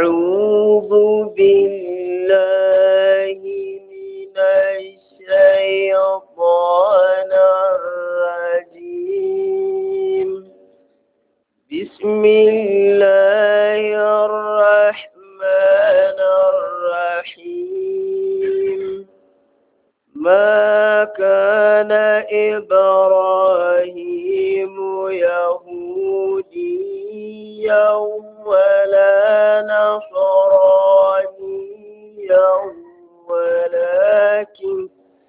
أعوذ بالله من الشيطان الرجيم بسم الله الرحمن الرحيم ما كان إبراهيم يهوديا ولا نصرانيا ولكن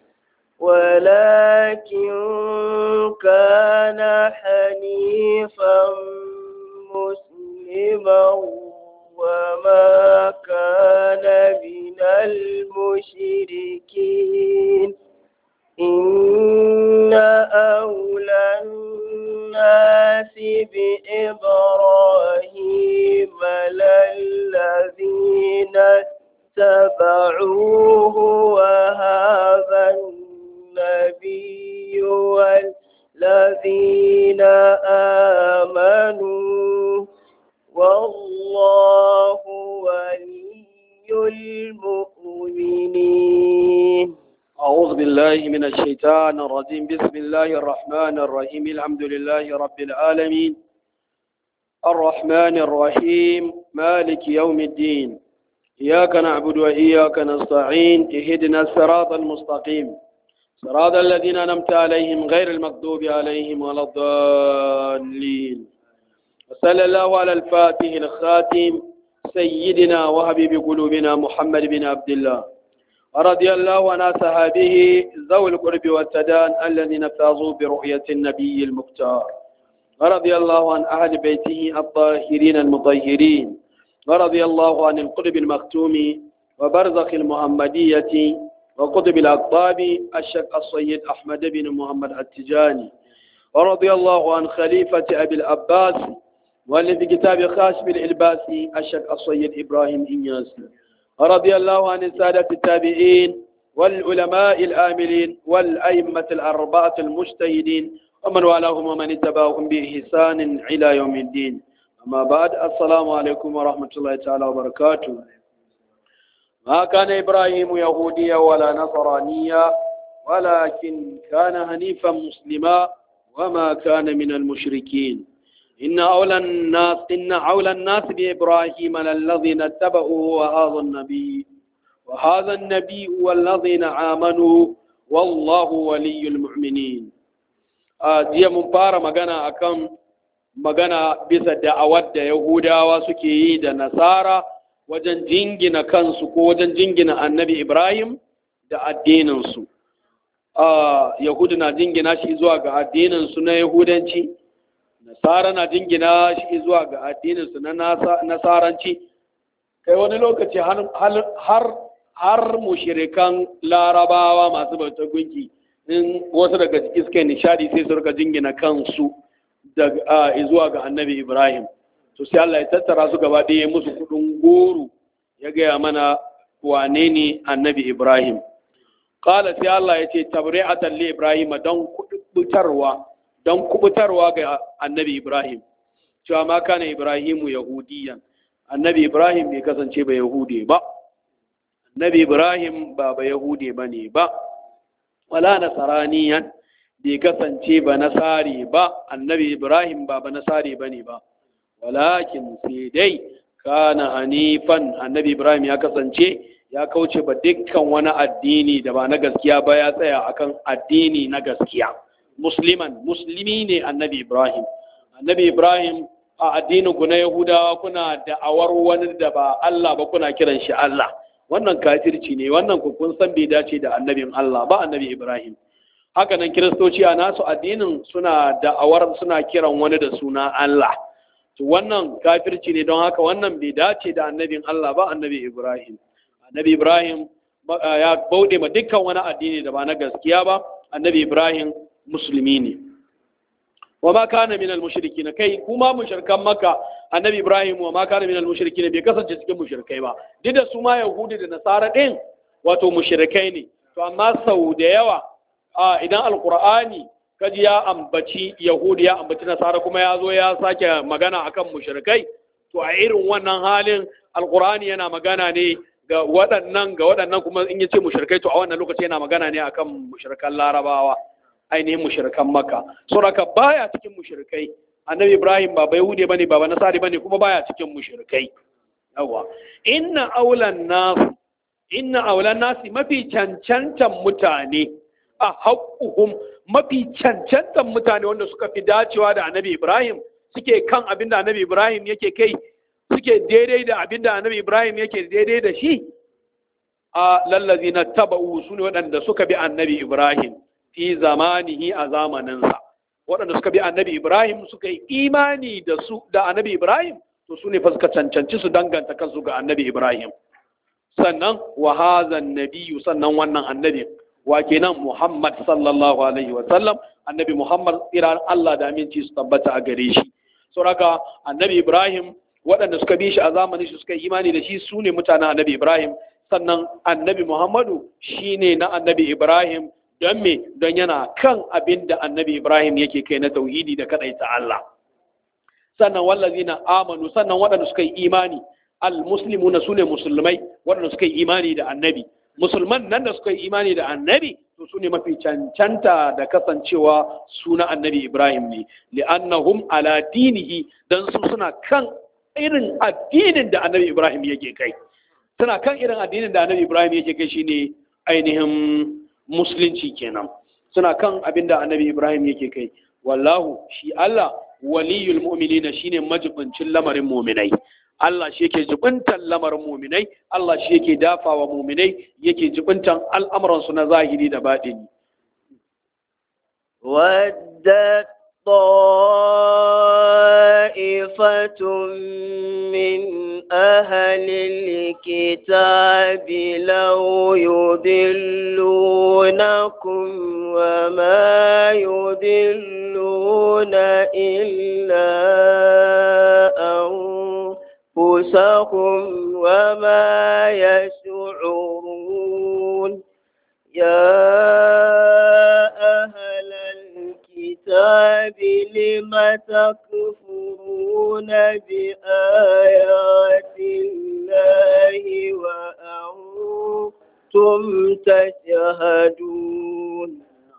ولكن كان حنيفا مسلما وما كان من المشركين إن أولى الناس بإبراهيم للذين اتبعوه وهذا النبي والذين آمنوا والله ولي المؤمنين أعوذ بالله من الشيطان الرجيم بسم الله الرحمن الرحيم الحمد لله رب العالمين الرحمن الرحيم مالك يوم الدين إياك نعبد وإياك نستعين اهدنا الصراط المستقيم صراط الذين أنعمت عليهم غير المغضوب عليهم ولا الضالين وصلى الله على الفاتح الخاتم سيدنا وحبيب قلوبنا محمد بن عبد الله ورضي الله عن صحابه ذوي القرب والتدان الذين فازوا برؤية النبي المختار ورضي الله عن أهل بيته الطاهرين المطهرين ورضي الله عن القرب المختوم وبرزخ المحمدية وقطب الأقطاب الشيخ السيد أحمد بن محمد التجاني ورضي الله عن خليفة أبي العباس والذي كتاب خاص بالإلباس الشيخ السيد إبراهيم إنياس ورضي الله عن السادة التابعين والعلماء الآملين والأئمة الأربعة المجتهدين ومن والاهم ومن اتبعهم بإحسان إلى يوم الدين أما بعد السلام عليكم ورحمة الله تعالى وبركاته ما كان إبراهيم يهوديا ولا نصرانيا ولكن كان حنيفا مسلما وما كان من المشركين إن أولى الناس إن أولى الناس بإبراهيم للذين اتبعوه وهذا النبي وهذا النبي والذين آمنوا والله ولي المؤمنين jiya mun fara magana akan magana bisa da'awar da Yahudawa suke yi da Nasara wajen jingina kansu ko wajen jingina annabi Ibrahim da addininsu. Yahudu na jingina shi zuwa ga addininsu na Yahudanci, Nasara na jingina shi zuwa ga addininsu na Nasaranci, kai wani lokaci har mushirikan larabawa masu bautar gunki. in wasu daga ciki suka nishadi sai su rika jingina kansu daga zuwa ga annabi ibrahim to sai Allah ya tattara su gaba ɗaya musu kudin goro ya gaya mana wane ne annabi ibrahim qala sai Allah ya ce tabri'atan li ibrahim don kubutarwa don kubutarwa ga annabi ibrahim cewa ma kana ibrahimu yahudiyan annabi ibrahim bai kasance ba yahude ba annabi ibrahim ba ba yahude bane ba wala nasaraniyan bai kasance ba nasari ba annabi ibrahim ba ba nasari ba ne ba walakin sai dai kana hanifan annabi ibrahim ya kasance ya kauce ba dukkan wani addini da ba na gaskiya ba ya tsaya akan addini na gaskiya musliman musulmi ne annabi ibrahim annabi ibrahim a addinin ku na yahudawa kuna da'awar wani da ba allah ba kuna kiran shi allah wannan kafirci ne wannan ku kun san bai dace da annabin Allah ba annabi Ibrahim haka nan kiristoci a nasu addinin suna da'awar suna kiran wani da suna Allah to wannan kafirci ne don haka wannan bai dace da annabin Allah ba annabi Ibrahim annabi Ibrahim ya bauɗe ma dukkan wani addini da ba na gaskiya ba annabi Ibrahim musulmi ne wa ma kana min al-mushrikin kai kuma mushrikan makka annabi ibrahim wa ma kana min al-mushrikin bai kasance cikin mushrikai ba duk da su ma yahudi da nasara din wato mushrikai ne to amma sau da yawa a idan alqur'ani kaji ya ambaci yahudi ya ambaci nasara kuma ya zo ya sake magana akan mushrikai to a irin wannan halin alqur'ani yana magana ne ga waɗannan ga waɗannan kuma in yace mushrikai to a wannan lokaci yana magana ne akan mushrikan larabawa ainihin mushrikan makka saboda baya cikin mushrikai annabi ibrahim ba bai hude bane ba nasari bane kuma baya cikin mushrikai yawa inna aulan nas inna aulan nasi mafi cancantan mutane a haƙuhum mafi cancantan mutane wanda suka fi dacewa da annabi ibrahim suke kan abinda annabi ibrahim yake kai suke daidai da abinda annabi ibrahim yake daidai da shi a lallazi na taba'u su ne waɗanda suka bi annabi ibrahim fi zamanihi a zamaninsa waɗanda suka bi annabi ibrahim suka yi imani da su da annabi ibrahim to su ne fa suka cancanci su danganta kansu ga annabi ibrahim sannan wa hazan nabiyyu sannan wannan annabi wa kenan muhammad sallallahu alaihi wa sallam annabi muhammad tsiran allah da aminci su tabbata a gare shi saboda annabi ibrahim waɗanda suka bi shi a zamanin shi suka yi imani da shi su ne mutanen annabi ibrahim sannan annabi muhammadu shine na annabi ibrahim don me don yana kan abin da annabi ibrahim yake kai na tauhidi da kadaita allah sannan wallazina amanu sannan waɗanda suka yi imani almuslimuna sune musulmai waɗanda suka yi imani da annabi musulman nan da suka yi imani da annabi to su ne mafi cancanta da kasancewa suna annabi ibrahim ne li'annahum ala dinihi dan su suna kan irin addinin da annabi ibrahim yake kai suna kan irin addinin da annabi ibrahim yake kai shine ainihin musulunci kenan suna kan abin da annabi ibrahim yake kai wallahu shi allah waliyul mu'minina shine majibincin lamarin mu'minai Allah shi yake jibintan lamarin mu'minai Allah shi yake dafawa mu'minai yake jibintan al'amuran su na zahiri da batini ودت طائفة من أهل الكتاب لو يضلونكم وما يضلون إلا أنفسهم وما يشعرون يا أهل الكتاب لم تكفرون بآيات الله وأنتم تشهدون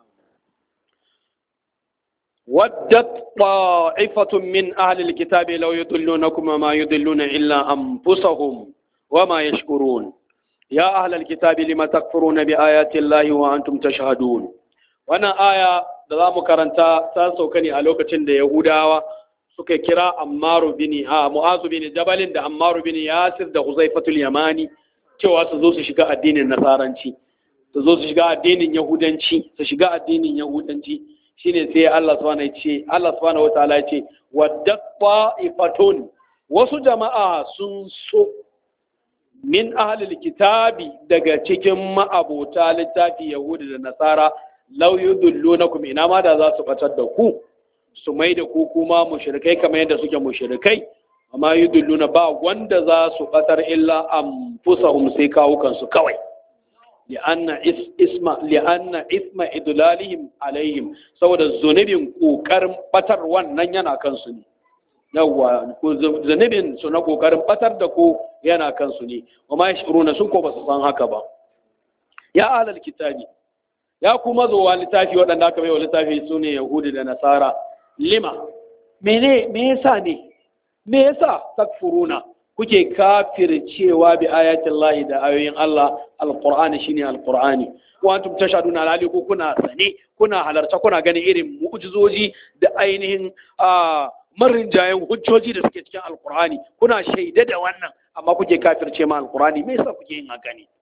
ودت طائفة من أهل الكتاب لو يضلونكم وما يضلون إلا أنفسهم وما يشكرون يا أهل الكتاب لما تكفرون بآيات الله وأنتم تشهدون وانا آية da za mu karanta ta sauka ne a lokacin da Yahudawa suka kira Ammaru bin a Mu'azu bin Jabalin da Ammaru bin Yasir da Huzaifatul Yamani cewa su zo su shiga addinin Nasaranci su zo su shiga addinin Yahudanci su shiga addinin Yahudanci shine sai Allah subhanahu ya ce Allah subhanahu wataala ya ce waddat ta'ifatun wasu jama'a sun so min ahlil kitabi daga cikin ma'abota littafi Yahudi da Nasara law yudullunakum ina ma da za su batar da ku su mai da ku kuma mushrikai kamar yadda suke mushrikai amma yudulluna ba wanda za su batar illa anfusahum sai kawo kansu kawai li'anna isma li'anna isma idlalihim alaihim saboda zunubin kokarin batar wannan yana kansu ne yawwa zunubin su na kokarin batar da ku yana kansu ne wa ma yashuruna sun ko ba su san haka ba ya alal kitabi ya kuma zowa littafi waɗanda aka bai wa littafi su ne yahudi da nasara lima mene me yasa ne me yasa takfuruna kuke kafircewa bi ayatin lahi da ayoyin Allah alqur'ani shine alqur'ani wa antum tashhaduna alali ko kuna sane kuna halarta kuna ganin irin mu'jizoji da ainihin marin jayen hujjoji da suke cikin alqur'ani kuna shaida da wannan amma kuke kafirce ma alqur'ani me yasa kuke yin haka ne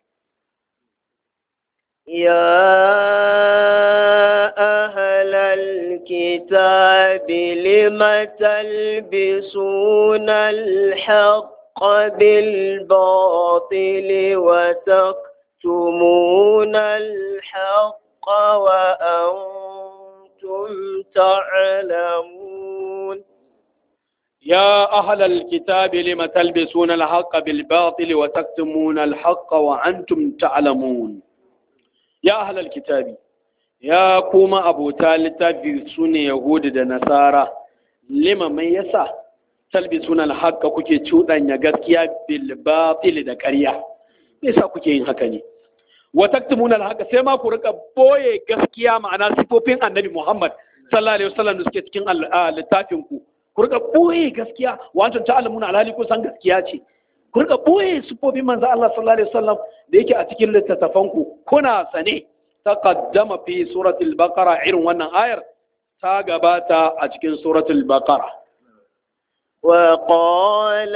يا أهل الكتاب لم تلبسون الحق بالباطل وتكتمون الحق وأنتم تعلمون يا أهل الكتاب لم تلبسون الحق بالباطل وتكتمون الحق وأنتم تعلمون ya ahlal kitabi ya kuma abota littafi su ne yahudi da nasara lima mai yasa talbisuna al-haqqa kuke cuɗanya gaskiya bil batil da ƙarya me yasa kuke yin haka ne wa taktumuna al-haqqa sai ma ku rika boye gaskiya ma'ana sifofin annabi Muhammad sallallahu alaihi wasallam da suke cikin littafin ku ku rika boye gaskiya wa antum ta'lamuna alhali ku san gaskiya ce ku rika boye sifofin manzo Allah sallallahu alaihi wasallam da yake a cikin littattafan ku kuna sane taqaddama fi suratul baqara irin wannan ayar ta gabata a cikin suratul baqara وقال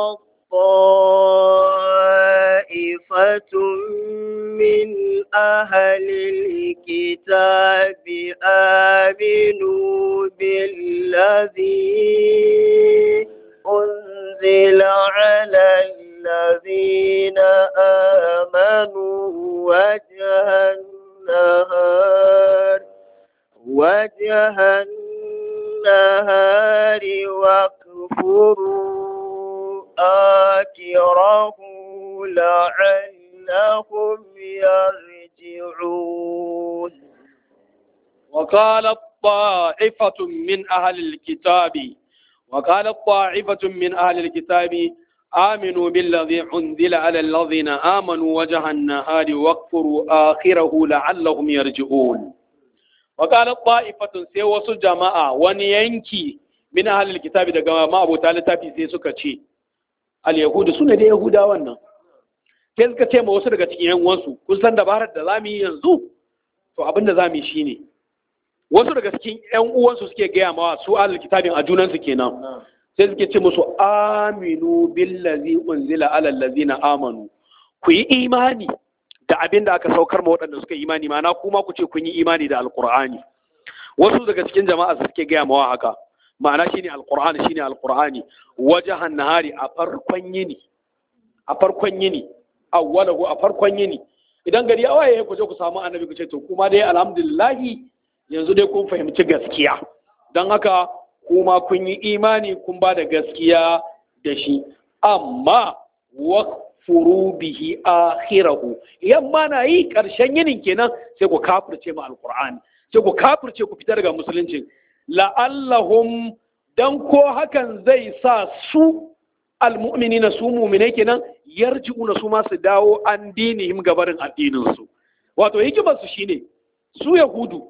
طائفة من أهل الكتاب آمنوا بالذي أنزل على الذين آمنوا وجه النهار وجه النهار واكفروا آكره لعلهم يرجعون وقالت طائفة من أهل الكتاب وقالت طائفة من أهل الكتاب آمنوا بالذي أنزل على الذين آمنوا وجه النهار واكفروا آخره لعلهم يرجعون وقالت طائفة سيوس جماعة ونينكي min ahalil kitabi daga ma'abota littafi sai suka ce al-yahudu sune da yahuda wannan sai suka ce ma wasu daga cikin yan uwansu kun san dabarar da zamu yi yanzu to abin da zamu yi shine wasu daga cikin yan uwansu suke gaya ma su ahalil kitabin a junansu kenan sai suke ce musu aminu billazi unzila ala allazina amanu ku yi imani da abin da aka saukar ma waɗanda suka yi imani ma'ana kuma ku ce kun yi imani da alqur'ani wasu daga cikin jama'a suke gaya mawa haka ma'ana shine alqur'ani shine alqur'ani wajahan nahari a farkon yini a farkon yini awwalahu a farkon yini idan gari ya waye ku je ku samu annabi ku ce to kuma dai alhamdulillah yanzu dai kun fahimci gaskiya don haka kuma kun yi imani kun ba da gaskiya da shi amma wakfuru bihi akhirahu yamma na yi karshen yinin kenan sai ku kafirce ma alqur'ani sai ku kafirce ku fitar daga musulunci la'allahum dan ko hakan zai sa su almu'minina su mu'minai kenan yarji'una su ma su dawo an dinihim gabarin addinin su wato hikimar su shine su yahudu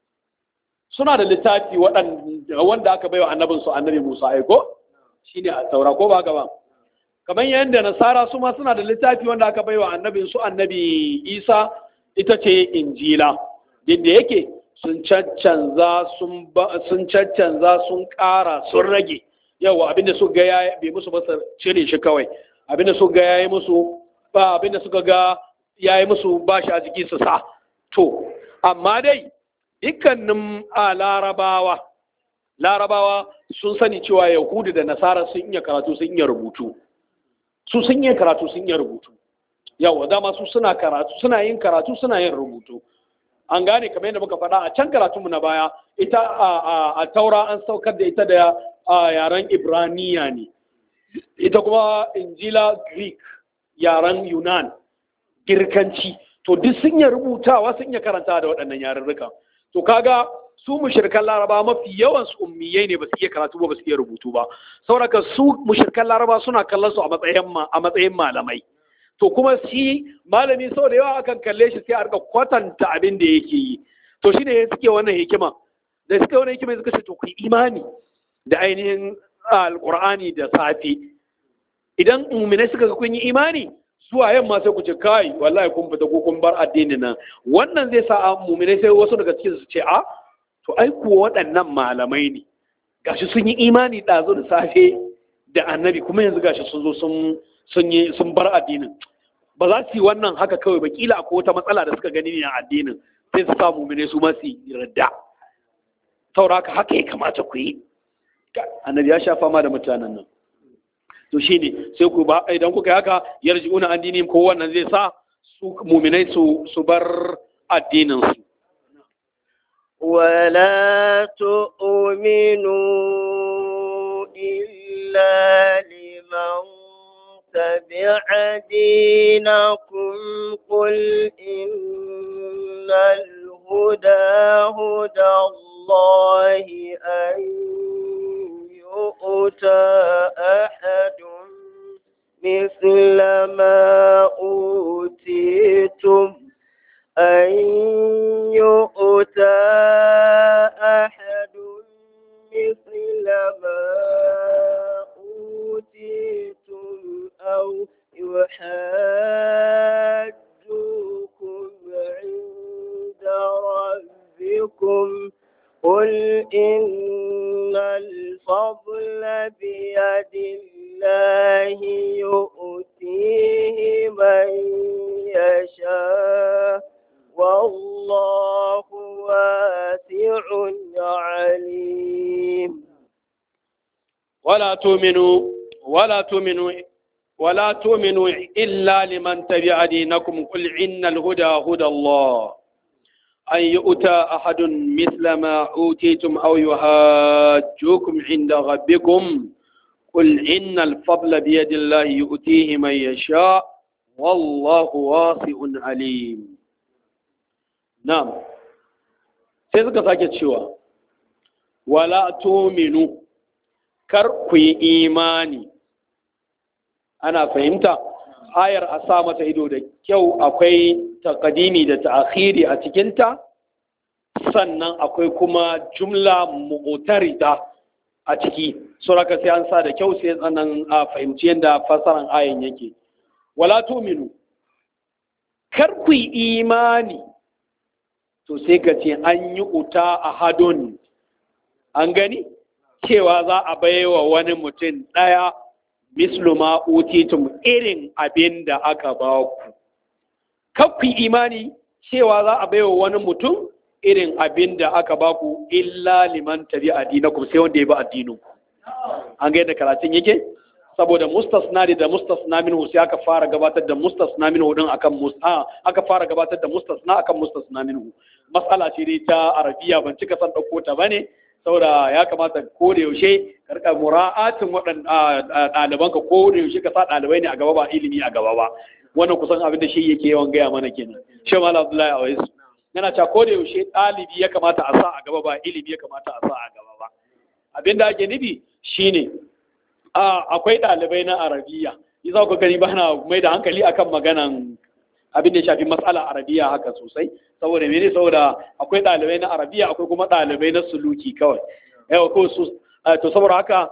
suna da littafi wanda aka baiwa annabin su annabi Musa aiko shine a taura ko ba haka ba kamar yadda nasara su ma suna da littafi wanda aka baiwa annabin su annabi Isa ita ce injila duk da yake sun caccanza sun sun caccanza sun ƙara sun rage yawa abinda suka ga ya bai musu ba su cire shi kawai abinda suka ga yayi musu ba abinda suka ga yayi musu ba shi a jiki su sa to amma dai dukkanin a larabawa larabawa sun sani cewa yahudu da nasara sun iya karatu sun iya rubutu su sun iya karatu sun iya rubutu yawa dama su suna karatu suna yin karatu suna yin rubutu an gane kamar yadda muka faɗa a can karatunmu na baya ita a taura an saukar da ita da yaren ibraniya ne ita kuma injila greek yaren yunan girkanci to duk sun yi rubutawa sun yi karanta da waɗannan yarurruka to kaga su mushirkan laraba mafi yawan su ummiyai ne ba su iya karatu ba ba su iya rubutu ba sauraka su mushirkan laraba suna kallon su a matsayin a matsayin malamai to kuma shi malami sau da yawa akan kalle shi sai a rika kwatanta abin da yake yi to shi ne suke wannan hikima da suke wannan hikima suka ce to ku imani da ainihin alqur'ani da safi idan mu'minai suka ga kun yi imani zuwa yamma sai ku ce kai wallahi kun fita ko kun bar addinin nan wannan zai sa mu'minai sai wasu daga cikin su ce a to ai kuwa waɗannan malamai ne gashi sun yi imani ɗazu da safe da annabi kuma yanzu gashi sun zo sun sun yi sun bar addinin ba za su yi wannan haka kawai ba kila akwai wata matsala da suka gani ne a addinin sai su samu mene su ma su yarda sauraka haka ya kamata ku yi annabi ya sha fama da mutanen nan to shine sai ku ba idan kuka yi haka yarji'una addinin ko wannan zai sa su muminai su su bar addinin su ولا تؤمنوا إلا لمن تبع دينكم قل إن الهدى هدى الله أن يؤتى ما أوتيتم أن يؤتى أحد مثل ما أوتيتم أو يحاجوكم عند ربكم قل إن الفضل بيد الله يؤتيه من يشاء والله واسع عليم ولا تؤمنوا ولا تؤمنوا ولا تؤمنوا إلا لمن تبع دينكم قل إن الهدى هدى الله أن يؤتى أحد مثل ما أوتيتم أو يهاجوكم عند ربكم قل إن الفضل بيد الله يؤتيه من يشاء والله واسع عليم نعم sai suka sake cewa wala tuminu kar ku yi imani ana fahimta ayar a sa mata ido da kyau akwai takadimi da ta'khiri a cikinta sannan akwai kuma jumla mu'tarida a ciki suraka sai an sa da kyau sai tsanan a fahimci yadda fasaran ayan yake wala tuminu kar ku yi imani to sai ka ce an yi uta a hadon an gani cewa za a baiwa wani mutum ɗaya mislu ma utitum irin abin da aka ba ku kakku imani cewa za a baiwa wani mutum irin abin da aka ba ku illa liman tabi addinakum sai wanda ya bi addinin ku an ga yadda karatun yake saboda mustasna da mustasna minhu sai aka fara gabatar da mustasna minhu din akan musta aka fara gabatar da mustasna akan mustasna minhu mas'ala ce dai ta arabiya ban cika san dauko ta bane saboda ya kamata ko da yaushe ka rika mura'atin waɗan ɗalibanka ko da yaushe ka sa ɗalibai ne a gaba ba ilimi a gaba ba wannan kusan abin da shi yake yawan gaya mana kenan shi ma Abdullahi Awais yana cewa ko da yaushe ɗalibi ya kamata a sa a gaba ba ilimi ya kamata a sa a gaba ba abin da ake nufi shine akwai ɗalibai na arabiya yi za ku gani ba na mai da hankali akan maganan abin da ya shafi matsala arabiya haka sosai saboda mene saboda akwai ɗalibai na arabiya akwai kuma ɗalibai na suluki kawai yawa ko su to saboda haka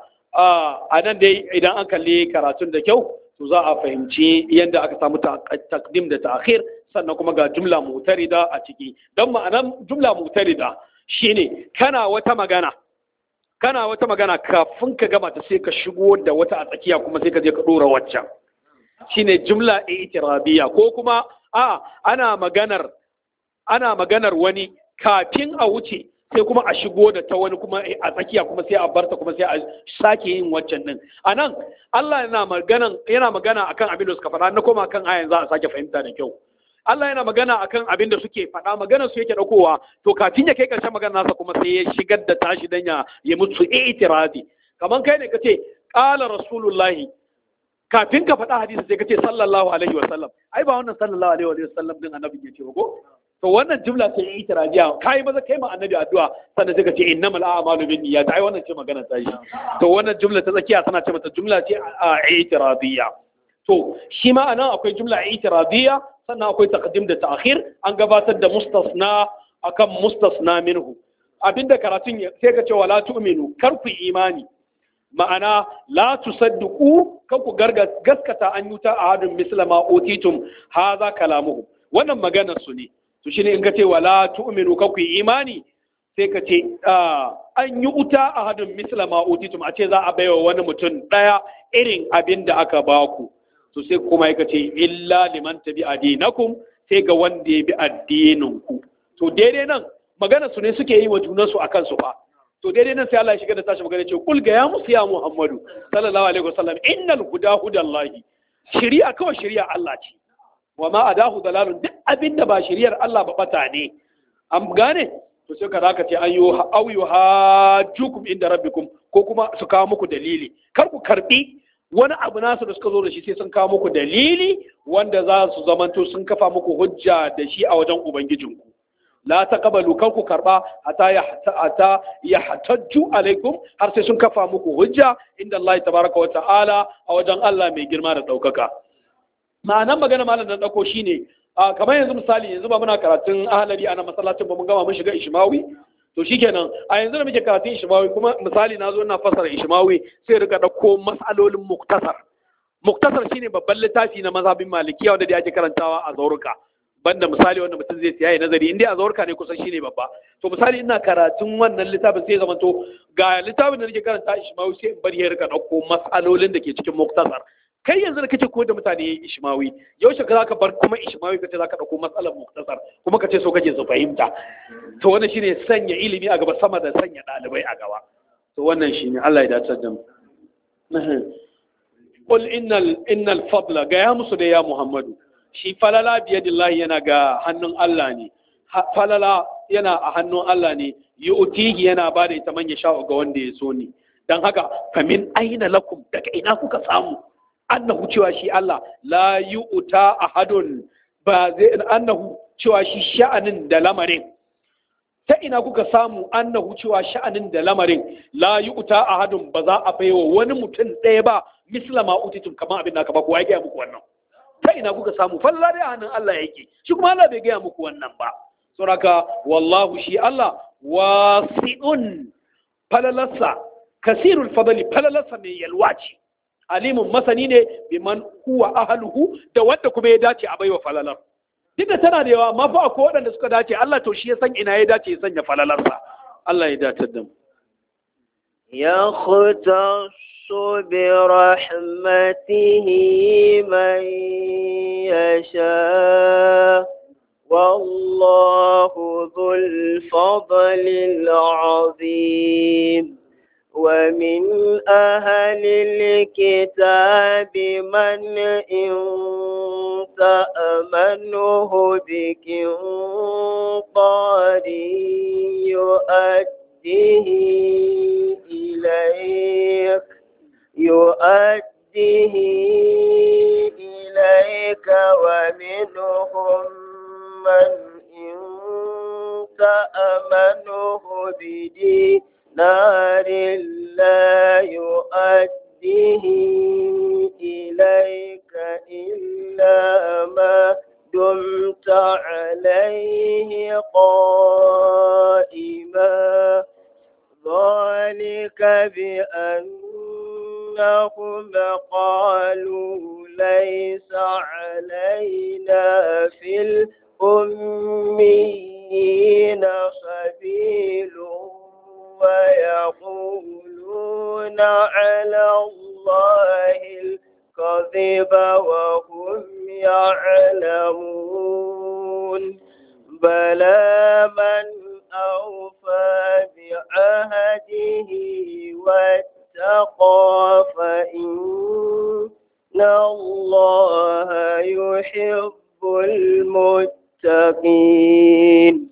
a nan dai idan an kalli karatun da kyau to za a fahimci yadda aka samu takdim da ta'khir sannan kuma ga jumla mutarida a ciki don ma'anan jumla mutarida shine kana wata magana kana wata magana kafin ka gama ta sai ka shigo da wata a tsakiya kuma sai ka je ka dora waccan shine jumla i'tirabiyya ko kuma a ana maganar ana maganar wani kafin a wuce sai kuma a shigo da ta wani kuma a tsakiya kuma sai a barta kuma sai a sake yin waccan din anan Allah yana magana yana magana akan abin da suka faɗa na koma kan ayan za a sake fahimta da kyau Allah yana magana akan abin da suke faɗa magana su yake ɗaukowa to kafin ya kai ƙarshen magana nasa kuma sai ya shigar da tashi dan ya ya mutu i'tiradi kaman kai ne kace qala rasulullahi kafin ka faɗa hadisi sai kace sallallahu alaihi wa sallam ai ba wannan sallallahu alaihi wa sallam din annabi ya ce ba ko to wannan jumla ce i'tiradiya kai maza kai ma annabi addu'a sannan sai ka ce innamal a'malu binniyat ai wannan ce magana ta shi to wannan jumla ta tsakiya tana ce mata jumla ce i'tiradiya to shi ma anan akwai jumla i'tiradiya sannan akwai taqdim da ta'khir an gabatar da mustasna akan mustasna minhu abinda karatun sai ka ce wala tu'minu kar ku imani ma'ana la tusaddiqu kan ku gaskata an yuta ahadun mislama utitum hadha kalamuhu wannan maganar su ne to shine in ka ce wala tu'minu kan ku imani sai ka ce an yi uta ahadun mislama utitum a ce za a baiwa wani mutum daya irin abin da aka baku to sai kuma ya ce illa liman tabi adinakum sai ga wanda ya bi addinin ku to daidai nan magana su ne suke yi wa junansu akan su fa to daidai nan sai Allah ya shiga da tashi magana ce kul ga ya musu ya Muhammadu sallallahu alaihi wasallam innal huda hudallahi shari'a kawai shari'a Allah ce wa ma adahu dalalun duk abinda ba shari'ar Allah ba bata ne an gane to sai ka zaka ce an yi au yuhajjukum inda rabbikum ko kuma su kawo muku dalili kar ku karbi wani abu nasu da suka zo da shi sai sun kawo muku dalili wanda za su zamanto sun kafa muku hujja da shi a wajen ubangijinku la taqbalu kar ku karba ata ya ata yahtajju alaikum har sai sun kafa muku hujja inda Allah tabaraka wa ta'ala a wajen Allah mai girma da daukaka ma'anan magana malam da ɗauko shine a kamar yanzu misali yanzu ba muna karatun ahalari a nan masallacin ba mun gama mun shiga ishmawi to shikenan a yanzu da muke karatun ishmawi kuma misali na zo ina fasara ishmawi sai rika ɗauko mas'alolin muktasar muktasar shine babban littafi na mazhabin malikiya wanda da ake karantawa a zauruka banda misali wanda mutum zai siya ya nazari inda a zaurka ne kusan shine babba to misali ina karatun wannan littafin sai zama to ga littafin da nake karanta ishmawi sai in bari ya rika ɗauko mas'alolin da ke cikin muktasar kai yanzu da kake koyar da mutane ishmawi yaushe ka zaka bar kuma ishmawi kace zaka dauko matsalar muktasar kuma kace so kake su fahimta to wannan shine sanya ilimi a gaba sama da sanya dalibai a gaba to wannan shine Allah ya dace da mu qul innal innal fadla ga ya musu da ya muhammadu shi falala biyadillahi yana ga hannun Allah ne falala yana a hannun Allah ne yu'tihi yana ba da ita man sha ga wanda ya so ne dan haka famin aina lakum daga ina kuka samu annahu cewa shi Allah la yu'ta ahadun ba zai annahu cewa shi sha'anin da lamarin ta ina kuka samu annahu cewa sha'anin da lamarin la yu'ta ahadun ba za a baiwa wani mutum ɗaya ba misla ma utitum kamar abin da aka ba kowa ya gaya muku wannan ta ina kuka samu falla dai hannun Allah yake shi kuma Allah bai gaya muku wannan ba saboda wallahu shi Allah wasi'un falalarsa kasirul fadli falalarsa mai yalwa ce alimun masani ne biman huwa ahluhu da wanda kuma ya dace a baiwa falalar duk da tana da yawa amma fa akwai waɗanda suka dace Allah to shi ya san ina ya dace ya sanya falalarsa Allah ya dace da mu يختص برحمته من يشاء والله ذو الفضل العظيم ومن أهل الكتاب من إن تأمنه بكنطار يؤديه إليك يؤديه إليك ومنهم من إن تأمنه بدين نار لا يؤديه إليك إلا ما دمت عليه قائما ذلك بأنهم قالوا ليس علينا في الأميين سبيل ويقولون على الله الكذب وهم يعلمون بلى من أوفى بعهده واتقى فإن الله يحب المتقين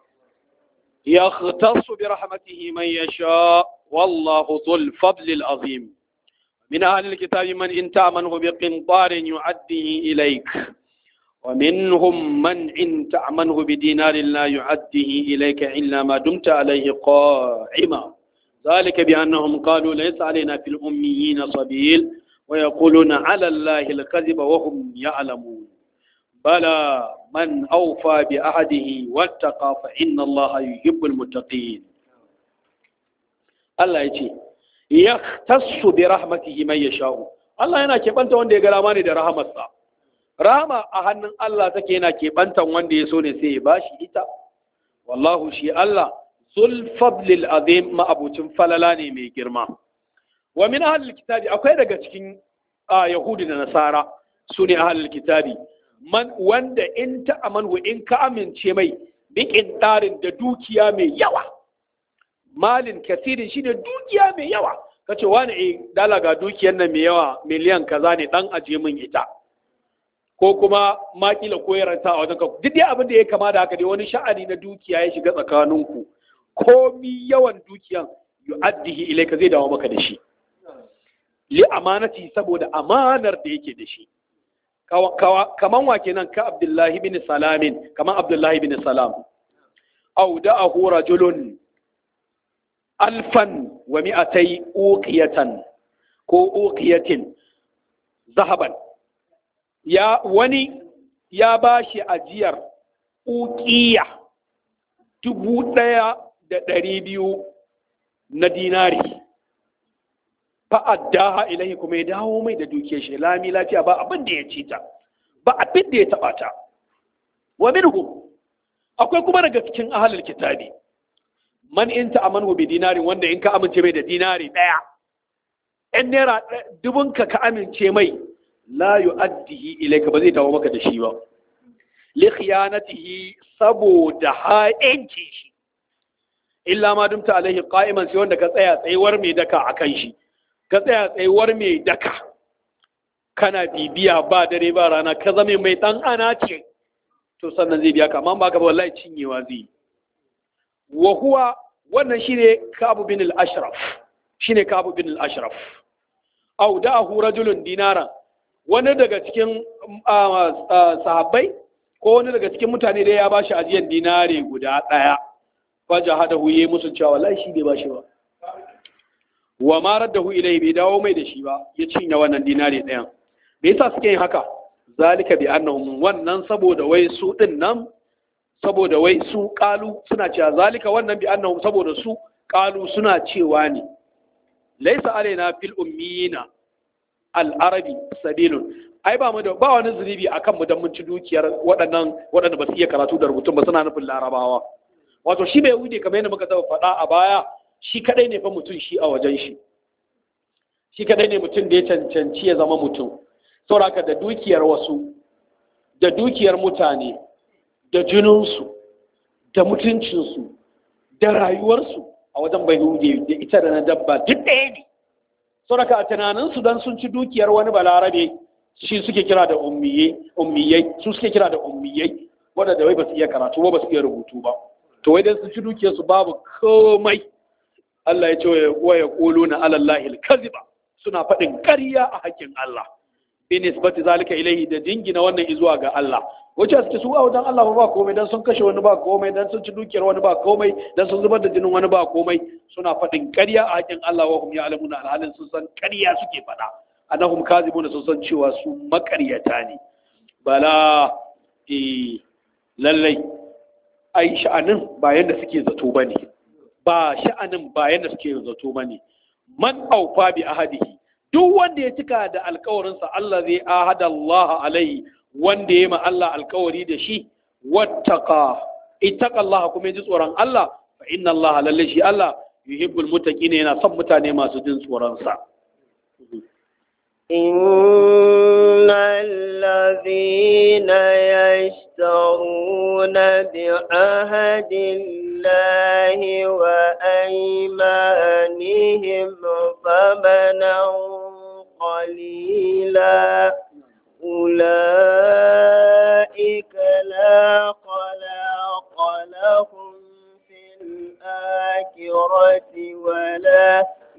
يختص برحمته من يشاء والله ذو الفضل العظيم من أهل الكتاب من إن تأمنه بقنطار يعديه إليك ومنهم من إن تأمنه بدينار لا يعديه إليك إلا ما دمت عليه قائما ذلك بأنهم قالوا ليس علينا في الأميين سبيل ويقولون على الله الكذب وهم يعلمون بلى من أوفى بعهده واتقى فإن الله يحب المتقين الله يجي يختص برحمته من يشاء الله yana keɓanta wanda ya ga rama ne da rahamarsa rahama a hannun Allah take yana keɓantan wanda ya so ne sai ya bashi ita wallahu shi Allah zul fadlil azim ma'abucin falala ne mai girma wa min ahlil kitabi akwai daga cikin yahudi da nasara su ne ahlil kitabi man wanda in ta amanhu in ka amince mai bikin tarin da dukiya mai yawa malin kasirin shine dukiya mai yawa kace wani eh dala ga dukiyar nan mai yawa miliyan kaza ne dan aje min ita ko kuma makila ko yaranta a wajen duk dai abin da ya kama da haka dai wani sha'ani na dukiya ya shiga tsakaninku komi yawan dukiyan yu'addihi ilaika zai dawo maka da shi li amanati saboda amanar da yake da shi kaman wa kenan ka abdullahi bin salamin kaman abdullahi bin salam aw da'ahu rajulun alfan wa mi'atai uqiyatan ko uqiyatin zahaban ya wani ya ba shi ajiyar ukiya dubu ɗaya da ɗari biyu na dinari fa'addaha ilahi kuma ya dawo mai da dukiyar shi lami lafiya ba abin da ya ci ta ba abin da ya taɓa ta wa minhum akwai kuma daga cikin ahalul kitabi man in ta'amanu bi dinarin wanda in ka amince mai da dinari daya in naira dubun ka ka amince mai la yu'addihi ilayka ba zai dawo maka da shi ba li khiyanatihi saboda ha'inci shi illa ma dumta alaihi qa'iman sai wanda ka tsaya tsayuwar mai daka akan shi ka tsaya tsayuwar mai daka kana bibiya ba dare ba rana ka zame mai dan ana ce to sannan zai biya ka amma ba ka ba wallahi cinyewa zai wa huwa wannan shine Ka'ab bin al-Ashraf shine Ka'ab bin al-Ashraf aw da'ahu rajulun dinara wani daga cikin sahabbai ko wani daga cikin mutane da ya bashi ajiyar dinare guda daya faja hadahu yayi musu cewa wallahi shi bai bashi ba wa ma raddahu ilayhi bai dawo mai da shi ba ya cinye wannan dinare ɗayan me yasa suke yin haka zalika bi annahum wannan saboda wai su din nan saboda wai su kalu suna cewa zalika wannan bi annahum saboda su kalu suna cewa ne laisa alaina fil ummiyina al arabi sabilun ai ba mu da ba wani zunubi akan mu dan mun ci dukiyar waɗannan waɗanda ba su iya karatu da rubutun ba suna nufin larabawa wato shi bai wuce kamar yadda muka taɓa faɗa a baya shi kadai ne fa mutum shi a wajen shi shi kadai ne mutum da ya cancanci ya zama mutum sauraka da dukiyar wasu da dukiyar mutane da jininsu da mutuncinsu da rayuwarsu a wajen bai da ita da na dabba duk ɗaya ne sauraka a tunaninsu don sun ci dukiyar wani balarabe shi suke kira da ummiyai su suke kira da ummiyai wadanda wai ba su iya karatu ba ba su iya rubutu ba to wai dan sun ci dukiyarsu babu komai Allah ya ce wa ya ƙulu na alallahi kaziba suna faɗin ƙarya a hakkin Allah bi nisbati zalika ilaihi da dingina wannan izuwa ga Allah wace suke su a wajen Allah ba komai dan sun kashe wani ba komai dan sun ci dukiyar wani ba komai dan sun zubar da jinin wani ba komai suna faɗin ƙarya a hakkin Allah wa hum ya'lamuna alhalin sun san ƙarya suke faɗa annahum kazibuna sun san cewa su maƙaryata ne bala eh lallai ai sha'anin ba yanda suke zato bane ba sha'anin ba yanda suke zato bane man aufa bi ahadihi duk wanda ya cika da alkawarinsa Allah zai ahada Allah alaihi wanda ya ma Allah alkawari da shi wattaka ittaka Allah kuma ji tsoron Allah fa inna Allah lalle shi Allah yuhibbul muttaqin yana son mutane masu jin tsoron sa إن الذين يشترون بعهد الله وأيمانهم ثمنا قليلا أولئك لا خلاق لهم في الآخرة ولا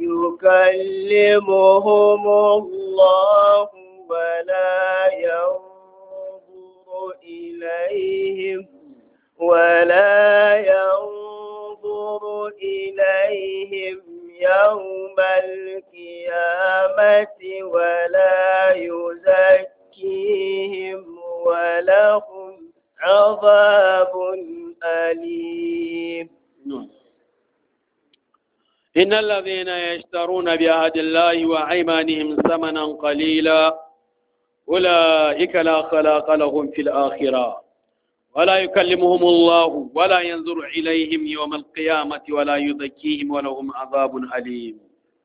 يكلمهم الله ولا ينظر إليهم ولا ينظر إليهم يوم القيامة ولا يزكيهم ولهم عذاب أليم إن الذين يشترون بعهد الله وأيمانهم ثمنا قليلا أولئك لا خلاق لهم في الآخرة ولا يكلمهم الله ولا ينظر إليهم يوم القيامة ولا يزكيهم ولهم عذاب أليم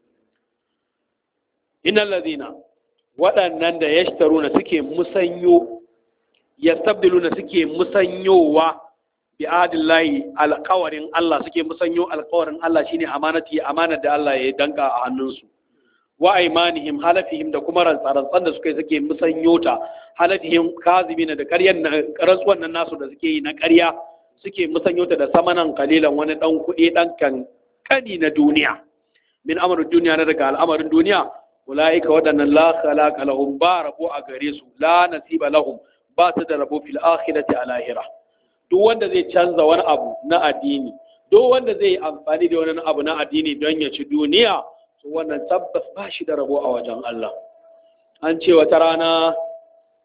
إن الذين waɗannan da ya na suke musanyo ya na suke musanyowa bi adillahi alƙawarin Allah suke musanyo alƙawarin Allah shine amanati amanar da Allah ya danka a hannunsu wa aimanihim halafihim da kuma rantsarantsan da suke suke musanyo ta halafihim kazibina da ƙaryan rantsuwan nan nasu da suke yi na ƙarya suke musanyo ta da samanan kalilan wani dan kuɗi dan kankani na duniya min amarin duniya na daga al'amarin duniya ulaika waɗannan la khalaqa lahum ba rabo a gare su la nasiba lahum ba su da rabo fil akhirati a lahira duk wanda zai canza wani abu na addini duk wanda zai amfani da wani abu na addini don ya ci duniya to wannan tabbas ba shi da rabo a wajen Allah an ce wata rana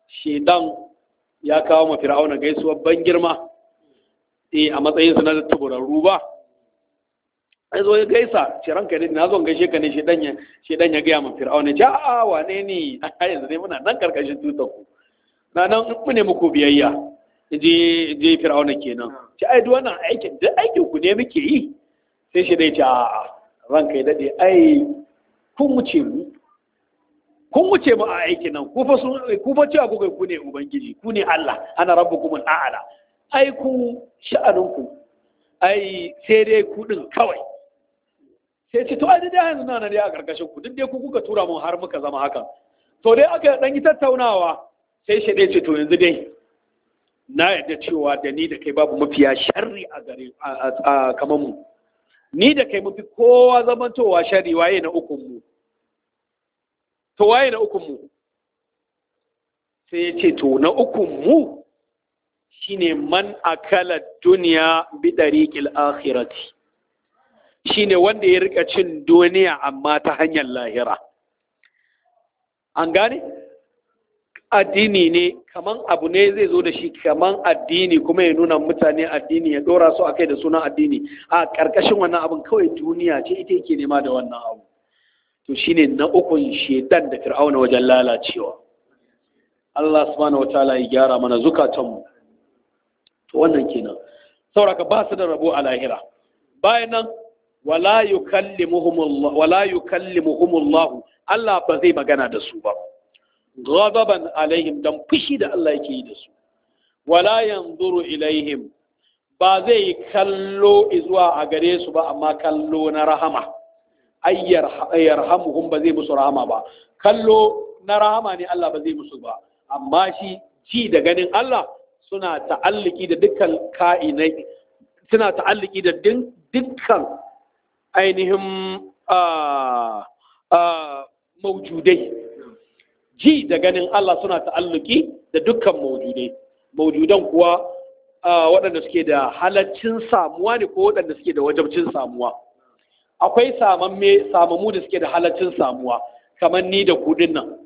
shedan ya kawo ma fir'auna gaisuwar ban girma eh a matsayin sa na tuburarru ba ai zo ya gaisa ce ranka ne na zo gaishe ka ne shedan ya shedan ya gaya ma fir'auna ce a wane ne a yanzu dai muna nan karkashin tutar ku na nan mu ne muku biyayya je je fir'auna kenan ce ai duk wannan aikin duk aikin ku ne muke yi sai shi dai ce a ranka ya dade ai kun wuce mu kun wuce mu a aikin nan ku fa sun ku fa cewa kuka ku ne ubangiji ku ne Allah ana rabbukumul a'la ai ku sha'anin ku ai sai dai ku din kawai sai ce to ai dai yanzu na dai a karkashin ku duk dai ku kuka tura mu har muka zama haka to dai aka dan yi tattaunawa sai shi dai ce to yanzu dai na yadda cewa da ni da kai babu mafiya sharri a gare a kamar mu ni da kai mafi kowa zamantowa sharri waye na ukun mu to waye na ukun mu sai ya ce to na ukun mu shine man akala duniya bi dariqil akhirati shine wanda ya rika cin duniya amma ta hanyar lahira an gane addini ne kaman abu ne zai zo da shi kaman addini kuma ya nuna mutane addini ya dora su akai da sunan addini a karkashin wannan abin kawai duniya ce ita yake nema da wannan abu to shine na ukun shedan da fir'auna wajen lalacewa Allah subhanahu wataala ya gyara mana zukatanmu to wannan kenan sauraka ba su da rabo a lahira bayan nan wala yukallimuhumullah wala yukallimuhumullah Allah ba zai magana da su ba ghadaban alaihim dan fushi da Allah yake yi da su wala yanzuru ilaihim ba zai kallo zuwa a gare su ba amma kallo na rahama ayyar yarhamuhum ba zai musu rahama ba kallo na rahama ne Allah ba zai musu ba amma shi ji da ganin Allah suna ta'alliki da dukkan ka'inai suna ta'alliki da dukkan ainihin maujudai ji da ganin Allah suna ta'alluki da dukkan maujudai maujudan kuwa waɗanda suke da halaccin samuwa ne ko waɗanda suke da wajabcin samuwa akwai samamme samamu da suke da halaccin samuwa kamar ni da kudin nan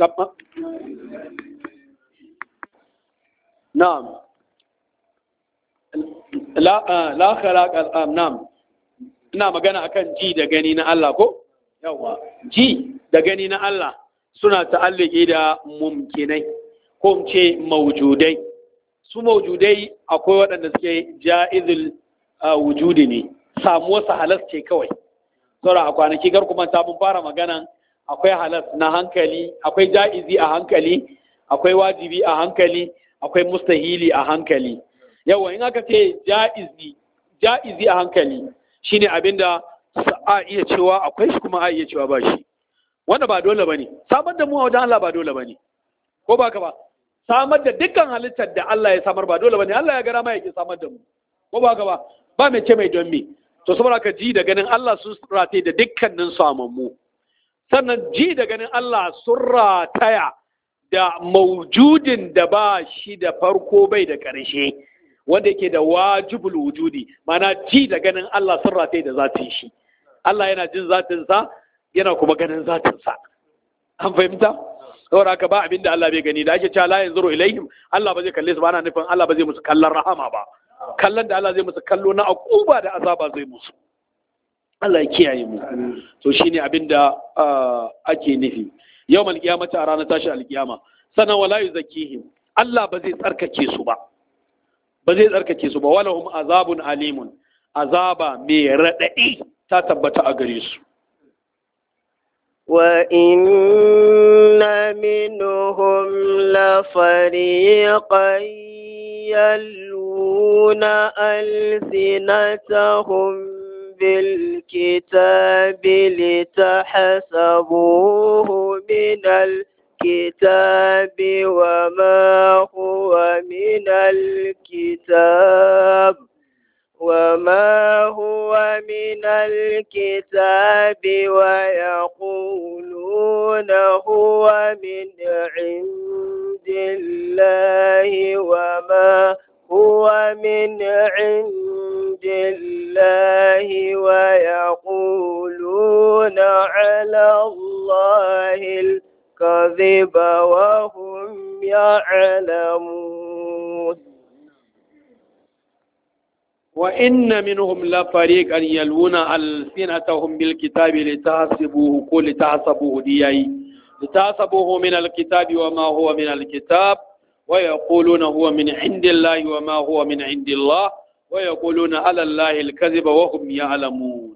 na'am la la khalaqa na'am ina magana akan ji da gani na Allah ko yawa ji da gani na Allah suna ta'alliki da mumkinai ko ce maujudai su maujudai akwai waɗanda suke ja'izul wujudi ne samuwar su halas ce kawai saura a kwanaki gar kuma ta mun fara magana akwai halas na hankali akwai ja'izi a hankali akwai wajibi a hankali akwai mustahili a hankali yawa in aka ce ja'izi ja'izi a hankali shine abinda a iya cewa akwai shi kuma a iya cewa ba shi wanda ba dole bane samar da mu a wajen Allah ba dole bane ko ba ka ba samar da dukkan halittar da Allah ya samar ba dole bane Allah ya gara ma yake samar da mu ko ba ka ba ba mai ce mai don me to saboda ka ji da ganin Allah sun rataye da dukkanin samammu sannan ji da ganin Allah sun rataya da maujudin da ba shi da farko bai da ƙarshe wanda yake da wajibul wujudi mana ji da ganin Allah sun rataye da zatin shi Allah yana jin zatinsa yana kuma ganin zatinsa an fahimta saboda haka ba abin da Allah bai gani da ake cewa la yanzuru ilaihim Allah ba zai kalle su ba ana nufin Allah ba zai musu kallon rahama ba kallon da Allah zai musu kallo na akuba da azaba zai musu Allah ya kiyaye mu to shine abin da ake nufi yau malkiyamata a ranar tashi alkiyama sannan wala yuzakkihim Allah ba zai tsarkake su ba ba zai tsarkake su ba walahum azabun alimun azaba mai raɗaɗi ta tabbata a gare su وإن منهم لفريقا يلوون ألسنتهم بالكتاب لتحسبوه من الكتاب وما هو من الكتاب وما هو من الكتاب ويقولون هو من عند الله وما هو من عند الله ويقولون على الله الكذب وهم يعلمون وإن منهم لفريقا يلون ألسنتهم بالكتاب لتحسبوه كل لتحسبوه دياي لتحسبوه من الكتاب وما هو من الكتاب ويقولون هو من عند الله وما هو من عند الله ويقولون على الله الكذب وهم يعلمون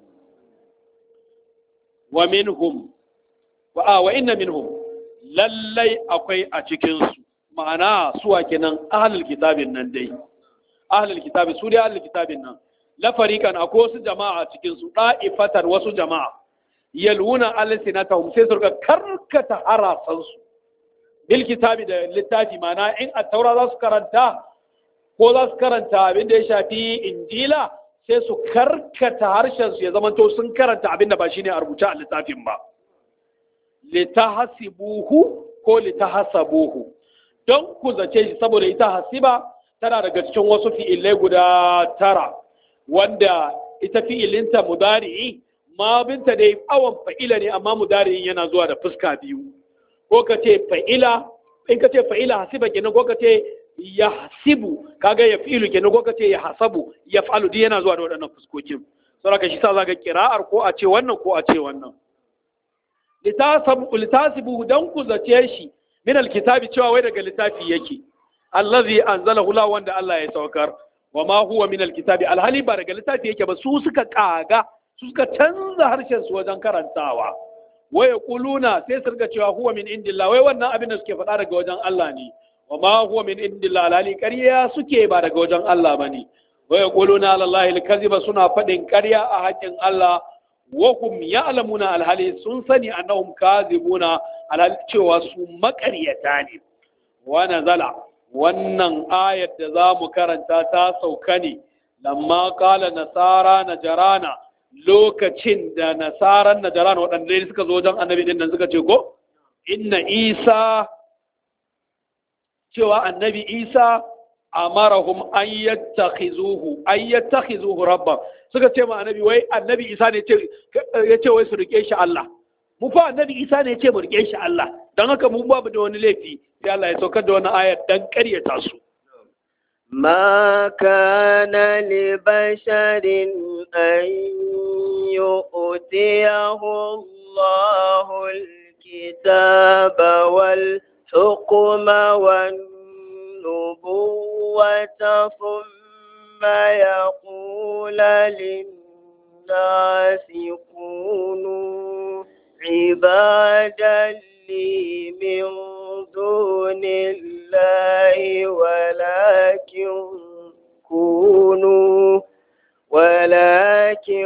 ومنهم وآه وإن منهم lallai akwai a cikinsu ma'ana suwa kenan ahlul kitabin nan dai ahlul kitabi su dai ahlul kitabin nan la fariqan akwai wasu jama'a cikin su da'ifatar wasu jama'a yalwuna alsinatahum sai su karkata harasan su bil kitabi da littafi ma'ana in at-taura za su karanta ko za su karanta abin da ya shafi injila sai su karkata harshen su ya zamanto sun karanta abin da ba shine a rubuce a littafin ba litahasibuhu ko litahasabuhu don ku zace shi saboda ita hasiba tana daga cikin wasu fi'ilai guda tara wanda ita fi'ilinta mudari'i ma binta dai awon fa'ila ne amma mudari'in yana zuwa da fuska biyu ko ka ce fa'ila in ka ce fa'ila hasiba kenan ko ka ce ya hasibu kaga ya fi'ilu kenan ko ka ce ya hasabu ya fa'alu duk yana zuwa da waɗannan fuskokin saboda shi sa zaka kira'ar ko a ce wannan ko a ce wannan litasibu dan ku zace shi min alkitabi cewa wai daga littafi yake allazi anzalahu la wanda Allah ya saukar wa ma huwa min alkitabi alhali ba daga littafi yake ba su suka kaga su suka canza harshen su wajen karantawa wa yaquluna sai su riga cewa huwa min indillah wai wannan abin da suke faɗa daga wajen Allah ne wa ma huwa min indillah alhali ƙarya suke ba daga wajen Allah bane wa yaquluna ala allahi alkaziba suna faɗin ƙarya a haƙin Allah wahum ya'lamuna alhali sun sani annahum kazibuna alhali cewa su maƙaryata ne wa nazala wannan ayar da za mu karanta ta sauka ne lamma kala nasara najarana lokacin da nasaran najarana waɗanda suka zo wajen annabi din nan suka ce ko inna isa cewa annabi isa amarahum an yattakhizuhu an yattakhizuhu rabban suka ce ma annabi wai annabi isa ne ya ce wai su rike shi Allah mu fa annabi isa ne ya ce mu rike shi Allah don haka mu babu da wani laifi sai Allah ya saukar da wani ayar dan ƙaryata su ما كان لبشر أن يؤتيه الله الكتاب والحكم والنبوة ثم يقول للناس كونوا عبادا لي من دون الله ولكن كونوا ولكن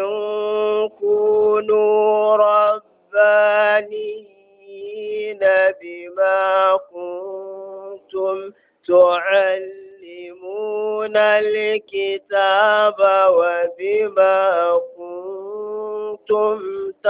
كونوا ربانيين بما كنتم تعلمون الكتاب وبما كنتم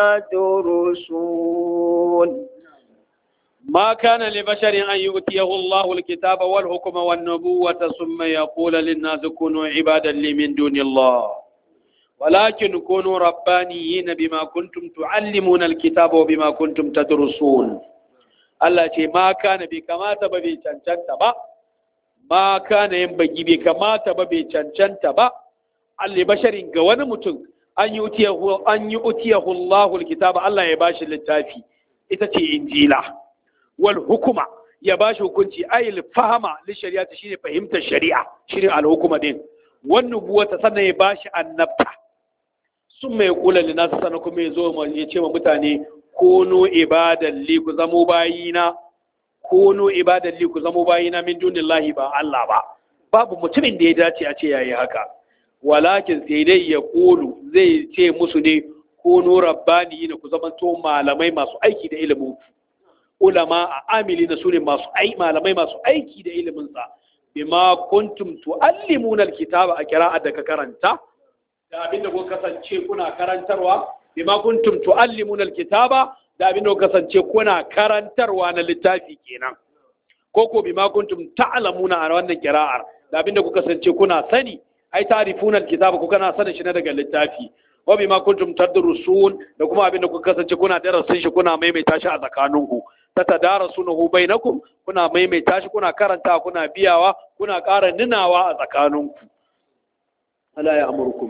تدرسون ما كان لبشر أن يؤتيه الله الكتاب والحكم والنبوة ثم يقول للناس كونوا عبادا لي من دون الله ولكن كونوا ربانيين بما كنتم تعلمون الكتاب وبما كنتم تدرسون Allah ce ma kana bai kamata ba bai cancanta ba ma kana yin bagi bai kamata ba bai cancanta ba alli basharin ga wani mutum an yi utiyahu an yi utiyahu Allahul kitaba Allah ya bashi littafi ita ce injila wal hukuma ya bashi hukunci ayil fahama li shari'ati shine fahimtar shari'a shine al hukuma din wan nubuwata sannan ya bashi annabta sun mai kula li nasu sannan kuma ya zo ya ce wa mutane kono ibadan li ku zamo bayina kono ibadan li ku zamo bayina min dunillahi ba Allah ba babu mutumin da ya dace a ce yayi haka walakin sai dai ya kulu zai ce musu ne kono rabbani ku zama to malamai masu aiki da ilimin ulama a amili na sune masu ai malamai masu aiki da ilimin sa bima kuntum tuallimuna alkitaba a qira'a da ka karanta da abinda ku kasance kuna karantarwa bima kuntum tuallimuna alkitaba da abin da kasance kuna karantarwa na littafi kenan ko ko bima kuntum ta'lamuna a wannan kira'ar da abin da ku kasance kuna sani ai ta'rifuna alkitaba ku kana sanin shi na daga littafi wa bima kuntum tadrusun da kuma abin da ku kasance kuna darasin shi kuna maimaita shi a tsakaninku tatadarasunahu bainakum kuna maimaita shi kuna karanta kuna biyawa kuna ƙara ninawa a tsakaninku ala ya amurkum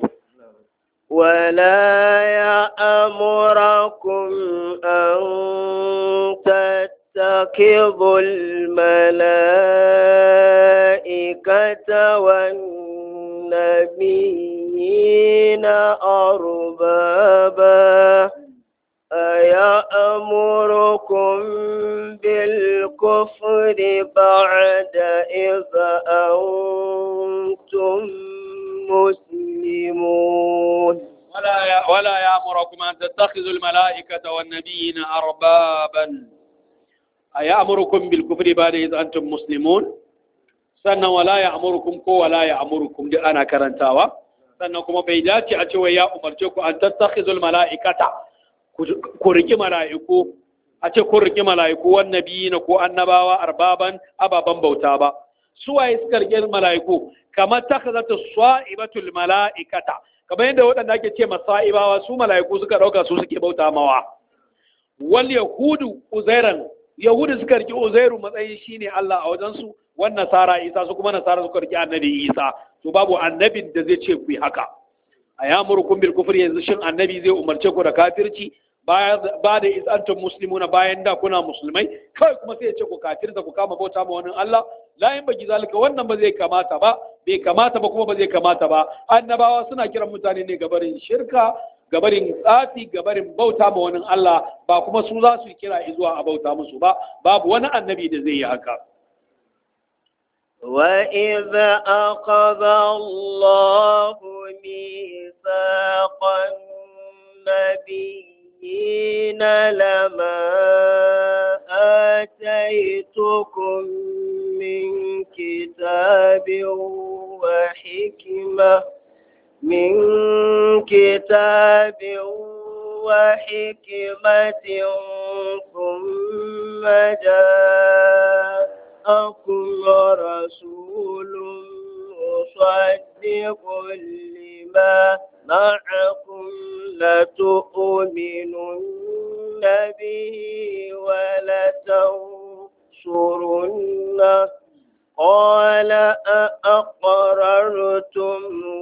ولا يأمركم أن تتخذوا الملائكة والنبيين أربابا أيأمركم بالكفر بعد إذ أنتم مسلمون ولا ي... ولا يأمركم أن تتخذوا الملائكة والنبيين أربابا أيأمركم بالكفر بعد إذ أنتم مسلمون sannan wala ya amurkum ko wala ya amurkum duk ana karantawa sannan kuma bai dace a cewa ya umarce ku an tattakhizul mala'ikata ku riki mala'iku a ce kun riki mala'iku wan nabiyina ko annabawa arbaban ababan bauta ba su waye suka riki mala'iku kamar takhazatu sa'ibatul mala'ikata kamar yadda waɗanda ake ce masa'ibawa su mala'iku suka ɗauka su suke bauta mawa wal yahudu uzairan yahudu suka riki uzairu matsayin shine Allah a wajensu wan nasara isa su kuma nasara suka riki annabi isa to babu annabin da zai ce ku yi haka a yamurukum bil kufri yanzu shin annabi zai umarce ku da kafirci ba da isantum muslimuna bayan da kuna musulmai kawai kuma sai ya ce ku kafirta ku kama bauta ma wani Allah la yin baki zalika wannan ba zai kamata ba bai kamata ba kuma ba zai kamata ba annabawa suna kiran mutane ne gabarin shirka gabarin tsafi gabarin bauta ma wani Allah ba kuma su za su kira zuwa a bauta musu ba babu wani annabi da zai yi haka وإذ أخذ الله ميثاق النبيين لما آتيتكم من كتاب وحكمة من كتاب وحكمة ثم جاءكم رسول مصدق لما معكم لتؤمنن به ولتنصرنه قال أأقررتم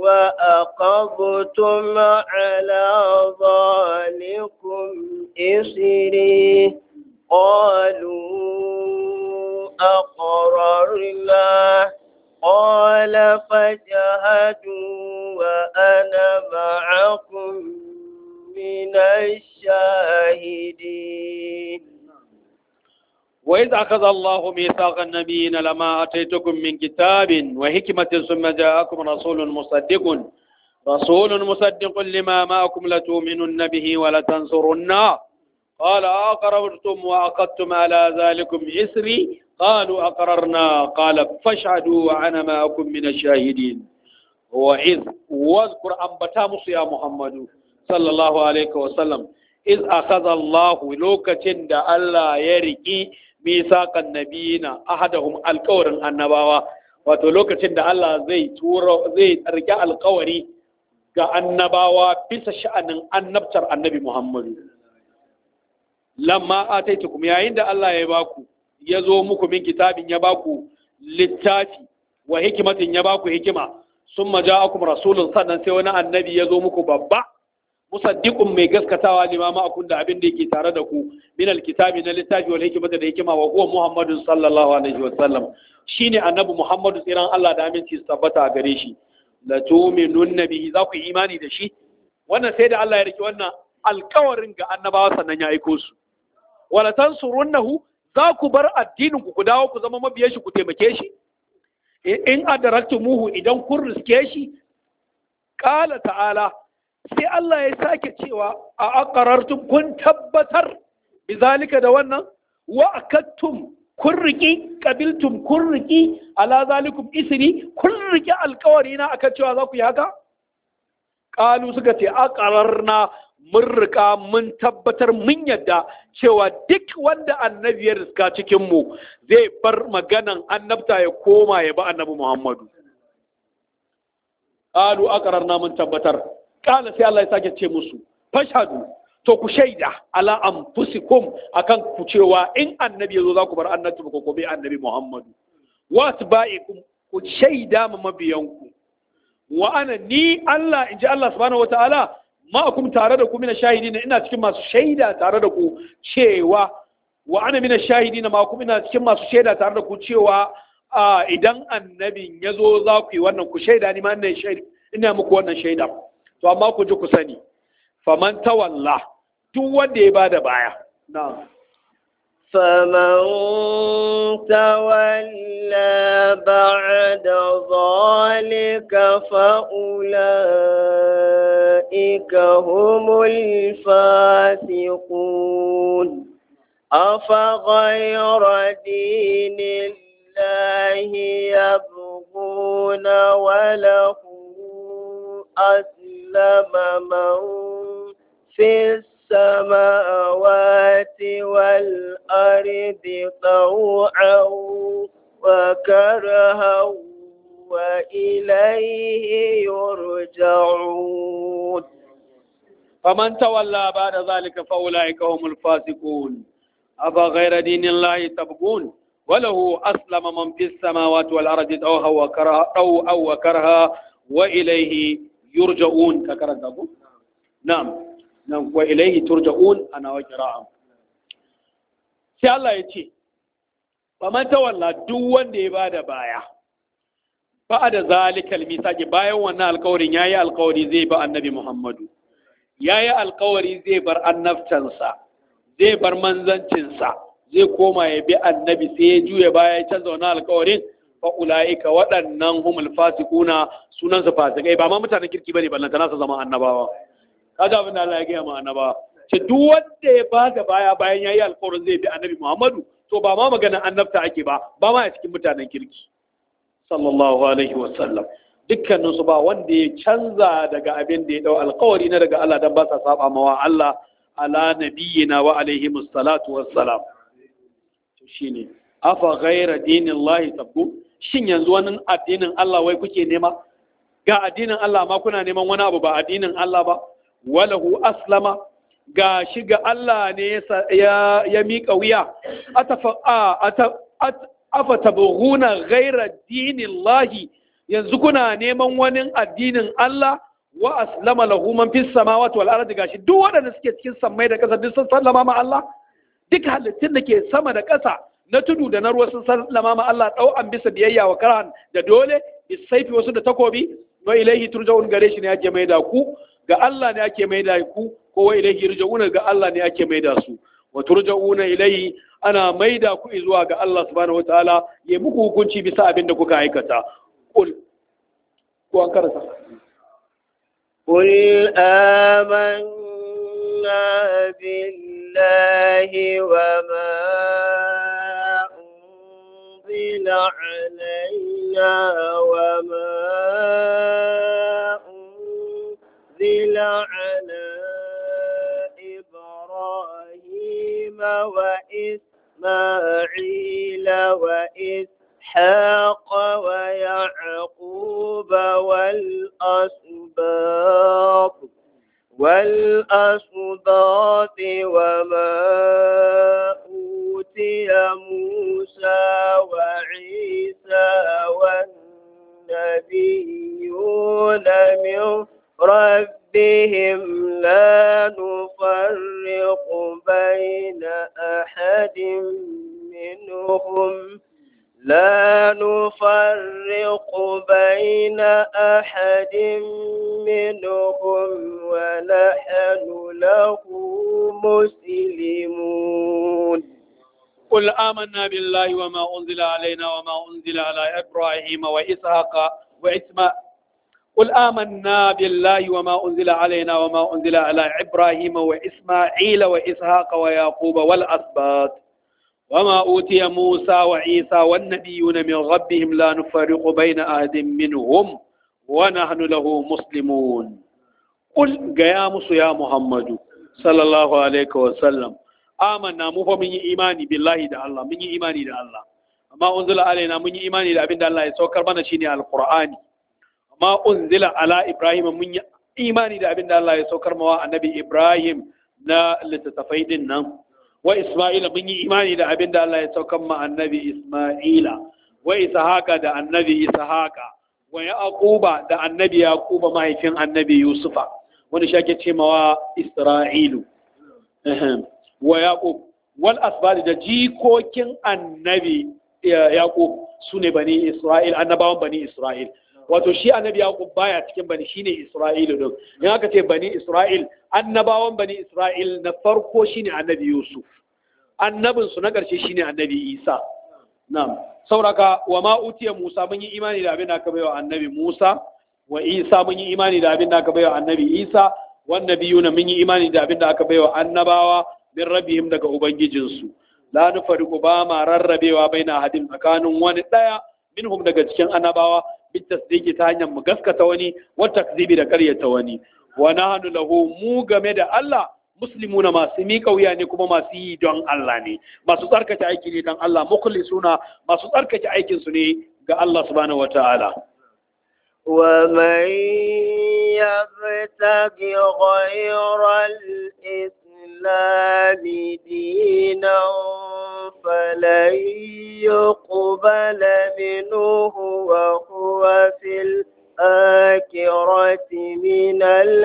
وأقضتم على ذلكم إسري قالوا أقررنا قال فاجهدوا وأنا معكم من الشاهدين وإذ أخذ الله ميثاق النبيين لما أتيتكم من كتاب وحكمة ثم جاءكم رسول مصدق رسول مصدق لما معكم لتؤمنن به ولتنصرنه قال أقررتم وأخذتم على ذلكم إسري قالوا أقررنا قال فاشهدوا وأنا معكم من الشاهدين وإذ واذكر أنبتامس يا محمد صلى الله عليه وسلم إذ أخذ الله لوكة دا الله يرقي misaƙan nabiyina ahadahum alƙawarin annabawa wato lokacin da Allah zai turo zai rike alƙawari ga annabawa bisa sha'anin annabtar annabi Muhammadu lamma ataitukum yayin da Allah ya baku ya zo muku min kitabin ya baku littafi wa hikimatin ya baku hikima summa ja'akum rasulun sannan sai wani annabi ya zo muku babba musaddiqun mai gaskatawa limama akun da abin da yake tare da ku min alkitabi na littafi wal hikmata da hikima wa huwa muhammadun sallallahu alaihi wa sallam shine annabi muhammadu tsiran Allah da aminci su tabbata a gare shi la tu'minun bihi za ku yi imani da shi wannan sai da Allah ya riki wannan alkawarin ga annabawa sannan ya aiko su wala tansurunnahu za ku bar addinin ku ku dawo ku zama mabiyan shi ku taimake shi in adaraktumuhu idan kun riske shi qala ta'ala sai Allah ya sake cewa a aqarartum kun tabbatar bizalika da wannan wa akattum kun riki qabiltum kun riki ala zalikum isri kun riki alkawari na akan cewa za ku yi haka qalu suka ce aqararna mun rika mun tabbatar mun yadda cewa duk wanda annabi ya riska cikin mu zai bar maganan annabta ya koma ya ba annabi Muhammadu qalu aqararna mun tabbatar kala sai Allah ya sake ce musu fashadu to ku shaida ala anfusikum akan ku cewa in annabi yazo za ku bar annabi ko ko bai annabi Muhammadu wa atba'ikum ku shaida ma mabiyanku wa ana ni Allah in ji Allah subhanahu wataala ma'akum tare da ku mina shahidina ina cikin masu shaida tare da ku cewa wa ana mina shahidina ma'akum ina cikin masu shaida tare da ku cewa idan annabin ya zo za ku yi wannan ku shaida ni ma ina shaida ina muku wannan shaida to amma ku ji ku sani faman tawalla duk wanda ya bada baya na'am فمن تولى بعد ذلك فأولئك هم الفاسقون أفغير دين الله يبغون وله أسلم من في السماوات والأرض طوعا وكرها وإليه يرجعون فمن تولى بعد ذلك فأولئك هم الفاسقون أفغير دين الله تبغون وله أسلم من في السماوات والأرض طوعا وكرها طوعا وكرها وإليه يرجعون ككرة نعم nan wa ilaihi turja'un ana wa qira'a sai Allah ya ce faman tawalla duk wanda ya bada baya ba da zalikal misaki bayan wannan alkawarin yayi alkawari zai ba annabi Muhammadu yayi alkawari zai bar annabtansa zai bar manzancinsa zai koma ya bi annabi sai ya juya baya ya canza wannan alkawarin fa ulaika waɗannan humul fasiquna sunan su fasikai ba ma mutanen kirki bane ballantana su zama annabawa kaga abin da Allah ya gaya ma annaba ce duk wanda ya ba da baya bayan yayi alƙawarin zai bi annabi Muhammadu to ba ma maganar annabta ake ba ba ma a cikin mutanen kirki sallallahu alaihi wa sallam dukkanin su ba wanda ya canza daga abin da ya dau alƙawari na daga Allah dan ba sa saba mawa Allah ala nabiyyina wa alaihi musallatu wassalam to shine afa ghaira dinillahi tabbu shin yanzu wani addinin Allah wai kuke nema ga addinin Allah ma kuna neman wani abu ba addinin Allah ba walahu aslama ga shi ga Allah ne ya ya miƙa wuya afa tabghuna ghaira dinillahi yanzu kuna neman wani addinin Allah wa aslama lahu man fis samawati wal ardi gashi duk waɗanda suke cikin sammai da ƙasa duk sun sallama ma Allah duk halittun da ke sama da ƙasa na tudu da na ruwa sun sallama ma Allah ɗau an bisa biyayya wa karhan da dole bisaifi wasu da takobi wa ilaihi turja'un gare shi ne ake mai da ku ga Allah ne ake mai da ku ko wa ilaihi yurja'un ga Allah ne ake mai da su wa turja'una ilaihi ana mai da ku zuwa ga Allah subhanahu wataala ya muku hukunci bisa abin da kuka aikata qul ko an karanta قل آمنا بالله وما أنزل علينا وما أنزل على إبراهيم وإسماعيل وإسحاق ويعقوب والأسباط والأسباط وما أوتي موسى وعيسى والنبيون من ربهم لا نفرق بين أحد منهم لا نفرق بين أحد منهم ونحن له مسلمون قل آمنا بالله وما أنزل علينا وما أنزل على إبراهيم وإسحاق وإسماعيل قل آمنا بالله وما أنزل علينا وما أنزل على إبراهيم وإسماعيل وإسحاق ويعقوب والأسباط وما أوتي موسى وعيسى والنبيون من ربهم لا نفرق بين أحد منهم ونحن له مسلمون قل قيامس يا محمد صلى الله عليه وسلم آمنا مو من إيماني بالله دا الله من إيماني دا الله ما أنزل علينا من إيماني دا أبن الله يسوكر بنا شيني القرآن ما أنزل على إبراهيم من إيماني دا أبن الله يسوكر موا النبي إبراهيم na littattafai din nan wa isma'ila mun yi imani da abin da Allah ya saukan ma annabi isma'ila wa ishaqa da annabi ishaqa wa yaquba da annabi yaquba mahaifin annabi yusufa wani shi ake ce mawa isra'ilu wa yaqub wal asbadi da jikokin annabi yaqub sune bani isra'il annabawan bani isra'il wato shi annabi yaqub baya cikin bani shine isra'ilu din in aka ce bani isra'il annabawan bani isra'il na farko shine annabi yusuf annabin su na ƙarshe shine annabi isa na'am sauraka wa ma utiya musa mun yi imani da abin da aka baiwa annabi musa wa isa mun yi imani da abin da aka baiwa annabi isa wan nabiyuna mun yi imani da abin da aka baiwa annabawa min rabbihim daga ubangijinsu la nufariqu ba ma rarrabewa baina hadin tsakanin wani daya minhum daga cikin annabawa bit tasdiqi ta hanyar mu gaskata wani wa takzibi da karyata wani wa nahnu lahu mu game da Allah muslimuna masu miƙa wuya ne kuma masu yi don Allah ne masu tsarkake aiki ne don Allah mukhlisuna masu tsarkake aikin su ne ga Allah subhanahu wataala ومن يبتغ غير الإسلام دينا فلن يقبل منه وهو في الآخرة من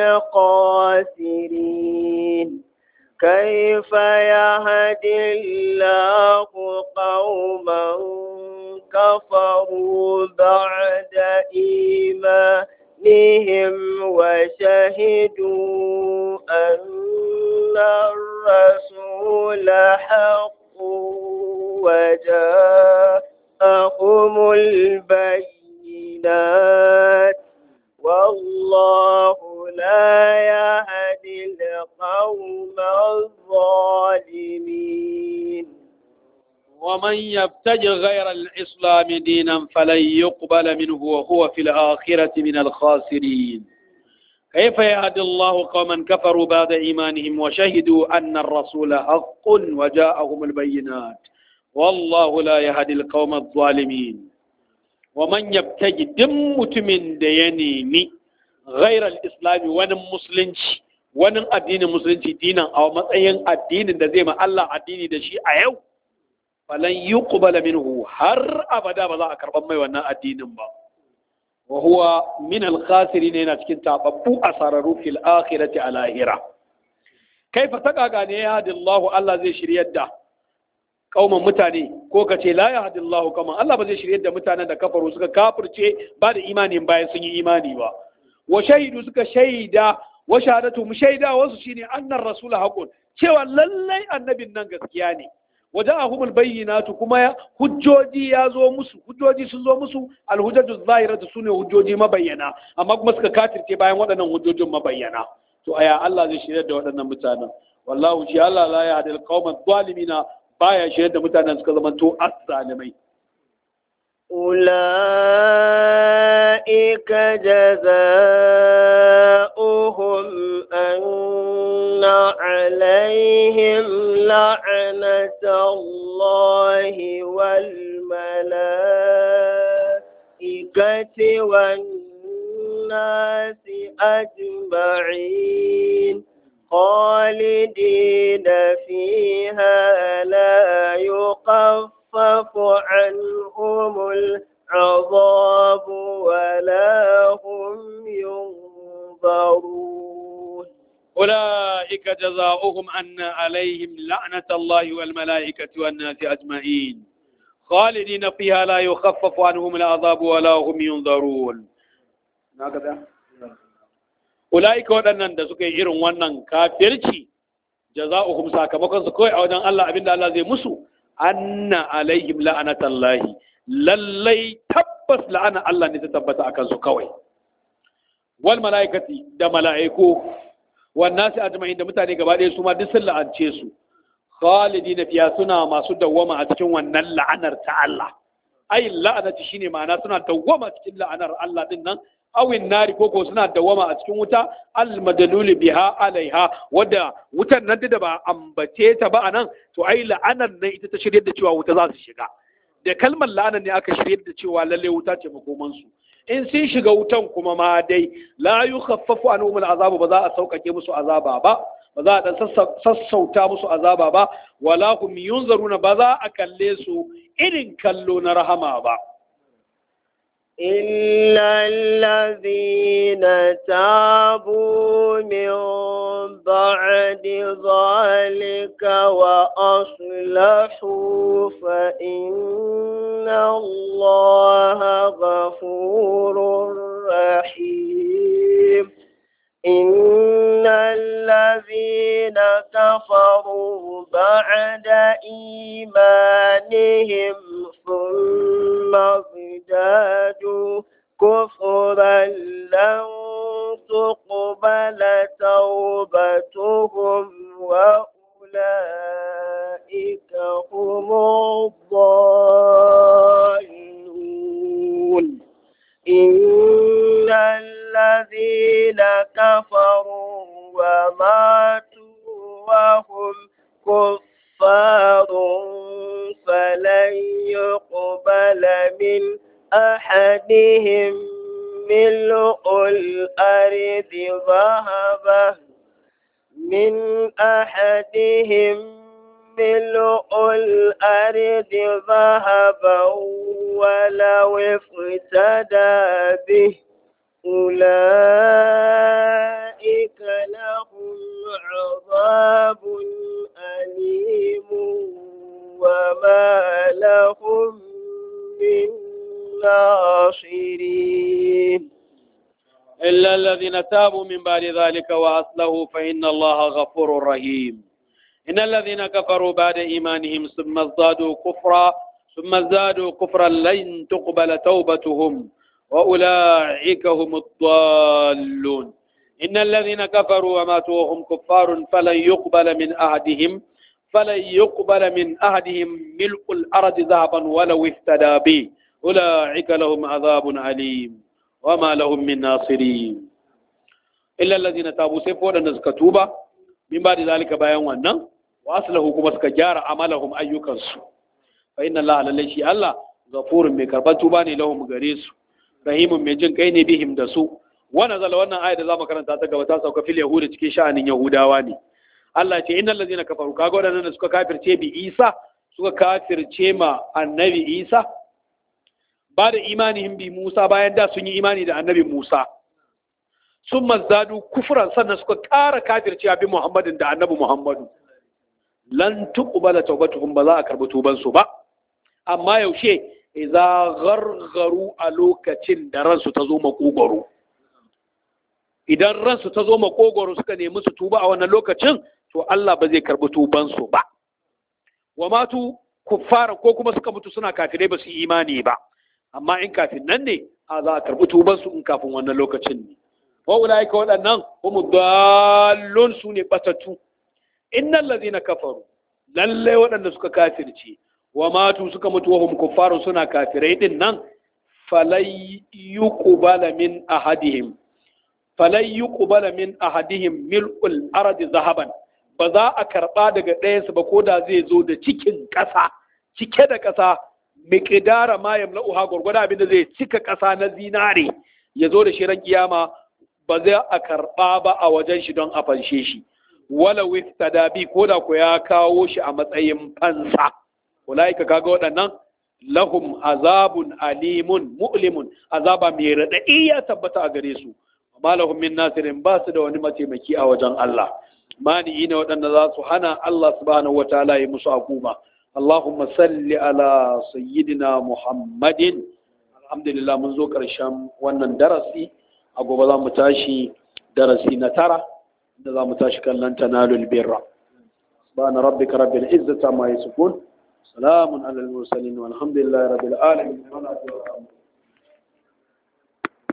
الخاسرين كيف يهدي الله قوما كفروا بعد إيمانهم وشهدوا أن الرسول حق وجاءهم البينات والله لا يهدي القوم الظالمين ومن يبتغ غير الإسلام دينا فلن يقبل منه وهو في الآخرة من الخاسرين كيف يهدي الله قوما كفروا بعد إيمانهم وشهدوا أن الرسول حق وجاءهم البينات والله لا يهدي القوم الظالمين ومن يبتغي دم من دينيني غير الإسلام ون مسلمش ون الدين مسلمش دينا أو مثلا الدين da zai ma Allah addini da shi a yau falan yuqbala minhu har abada ba za a karban mai wannan addinin ba wa huwa min al-khasirin yana cikin tababbu asararu fil akhirati a lahira kaifa taqaga ne ya hadi Allah Allah zai shiryar da kauman mutane ko ka ce la ya hadi Allah kauman Allah ba zai shiryar da mutanen da kafaru suka kafirce ba da imanin bayan sun yi imani ba wa shahidu suka shaida wa shahadatu mu shaida wasu shine annar rasul haqun cewa lallai annabin nan gaskiya ne waja'ahumul bayyinatu kuma hujjoji ya zo musu hujjoji sun zo musu alhujjatu zahiratu sune hujjoji mabayyana amma kuma suka kafirce bayan waɗannan hujjojin mabayyana to aya Allah zai shirya da waɗannan mutanen wallahu shi Allah la ya hadil qauman zalimina baya shirya da mutanen suka zama to azzalimai أولئك جزاؤهم أن عليهم لعنة الله والملائكة والناس أجمعين خالدين فيها لا يخفف عنهم العذاب ولا هم ينظرون أولئك جزاؤهم أن عليهم لعنة الله والملائكة والناس أجمعين خالدين فيها لا يخفف عنهم العذاب ولا هم ينظرون هكذا أولئك waɗannan da suka yi irin wannan kafirci jaza'uhum sakamakon su kawai a wajen Allah abinda Allah zai musu anna alaihim la'anatallahi lallai tabbas la'ana Allah ne ta tabbata akan su kawai wal mala'ikati da mala'iku wan nasi ajma'in da mutane gaba ɗaya su ma duk sun la'ance su khalidina fiya suna masu dawwama a cikin wannan la'anar ta Allah ai la'anati shine ma'ana suna dawwama cikin la'anar Allah din nan awin nari koko suna dawwama a cikin wuta al madaluli biha alaiha wadda wutan nan da ba ambace ta ba anan to ai la'anar nan ita ta shirye da cewa wuta za su shiga da kalmar la'anar ne aka shirye da cewa lalle wuta ce makoman su in sun shiga wutan kuma ma dai la yukhaffafu anhum al'azabu ba za a sauƙaƙe musu azaba ba ba za a dan sassauta musu azaba ba wala hum yunzaruna ba za a kalle su irin kallo na rahama ba إلا الذين تابوا من بعد ذلك وأصلحوا فإن الله غفور رحيم إن الذين كفروا بعد إيمانهم ثم ازدادوا كفرا لن تقبل توبتهم وأولئك هم الضالون إن الذين كفروا وماتوا وهم كفار فلن يقبل من أحدهم ملء الأرض ذهبا من أحدهم ملء الأرض ذهبا ولو افتدى به أولئك لهم عذاب أليم وما لهم من ناصرين إلا الذين تابوا من بعد ذلك وأصلحوا فإن الله غفور رحيم إن الذين كفروا بعد إيمانهم ثم ازدادوا كفرا ثم ازدادوا كفرا لن تقبل توبتهم وأولئك هم الضالون إن الذين كفروا وماتوا وهم كفار فلن يقبل من أحدهم فلن يقبل من أحدهم ملء الأرض ذهبا ولو افتدى به أولئك لهم عذاب أليم وما لهم من ناصرين إلا الذين تابوا سيفوا لنزكتوبة من بعد ذلك بيان ونن وأصله كما سكجار عملهم أيوكنسو فإن الله لليشي الله غفور من كربتوباني لهم غريسو rahimun mai jin kai ne bihim da su wannan zala wannan ayat da zamu karanta ta gaba ta sauka fil yahudi cikin sha'anin yahudawa ne Allah ce innal ladzina kafaru kaga wadannan da suka kafirce bi Isa suka kafirce ma annabi Isa ba da imanihim bi Musa bayan da sun yi imani da annabi Musa sun mazdadu kufran sannan suka ƙara kafircewa bi Muhammadin da annabi Muhammadu lan tuqbala tawbatuhum ba za a karbi tuban su ba amma yaushe idza ghargharu a lokacin da ransu ta zo makogoro idan ransu ta zo makogoro suka nemi su tuba a wannan lokacin to Allah ba zai karbi tuban su ba wa matu kuffara ko kuma suka mutu suna kafirai ba su yi imani ba amma in kafin nan ne a za a karbi tuban su in kafin wannan lokacin ne wa ulaika waɗannan humu dallun su ne batattu innal ladina kafaru lalle waɗanda suka kafirce wa matu suka mutu wahum kuffaru suna kafirai din nan falai yuqbala min ahadihim falai yuqbala min ahadihim mil'ul ardi zahaban ba za a karba daga ɗayansu ba ko da zai zo da cikin ƙasa cike da ƙasa miqdara ma yamla'uha gurgurda abinda zai cika ƙasa na zinare ya zo da shirin kiyama ba zai a karba ba a wajen shi don a fanshe shi wala wiftada bi ko da ku ya kawo shi a matsayin fansa ulaika kaga waɗannan lahum azabun alimun mu'limun azaba mai raɗaɗi ya tabbata a gare su amma lahum min nasirin ba su da wani mataimaki a wajen Allah mani ne waɗanda za su hana Allah subhanahu wataala ya musu hukuma Allahumma salli ala sayyidina Muhammadin alhamdulillah mun zo ƙarshen wannan darasi a gobe za mu tashi darasi na tara da za mu tashi kallon tanalul birra subhana rabbika rabbil izzati amma yasifun سلام على المرسلين والحمد لله رب العالمين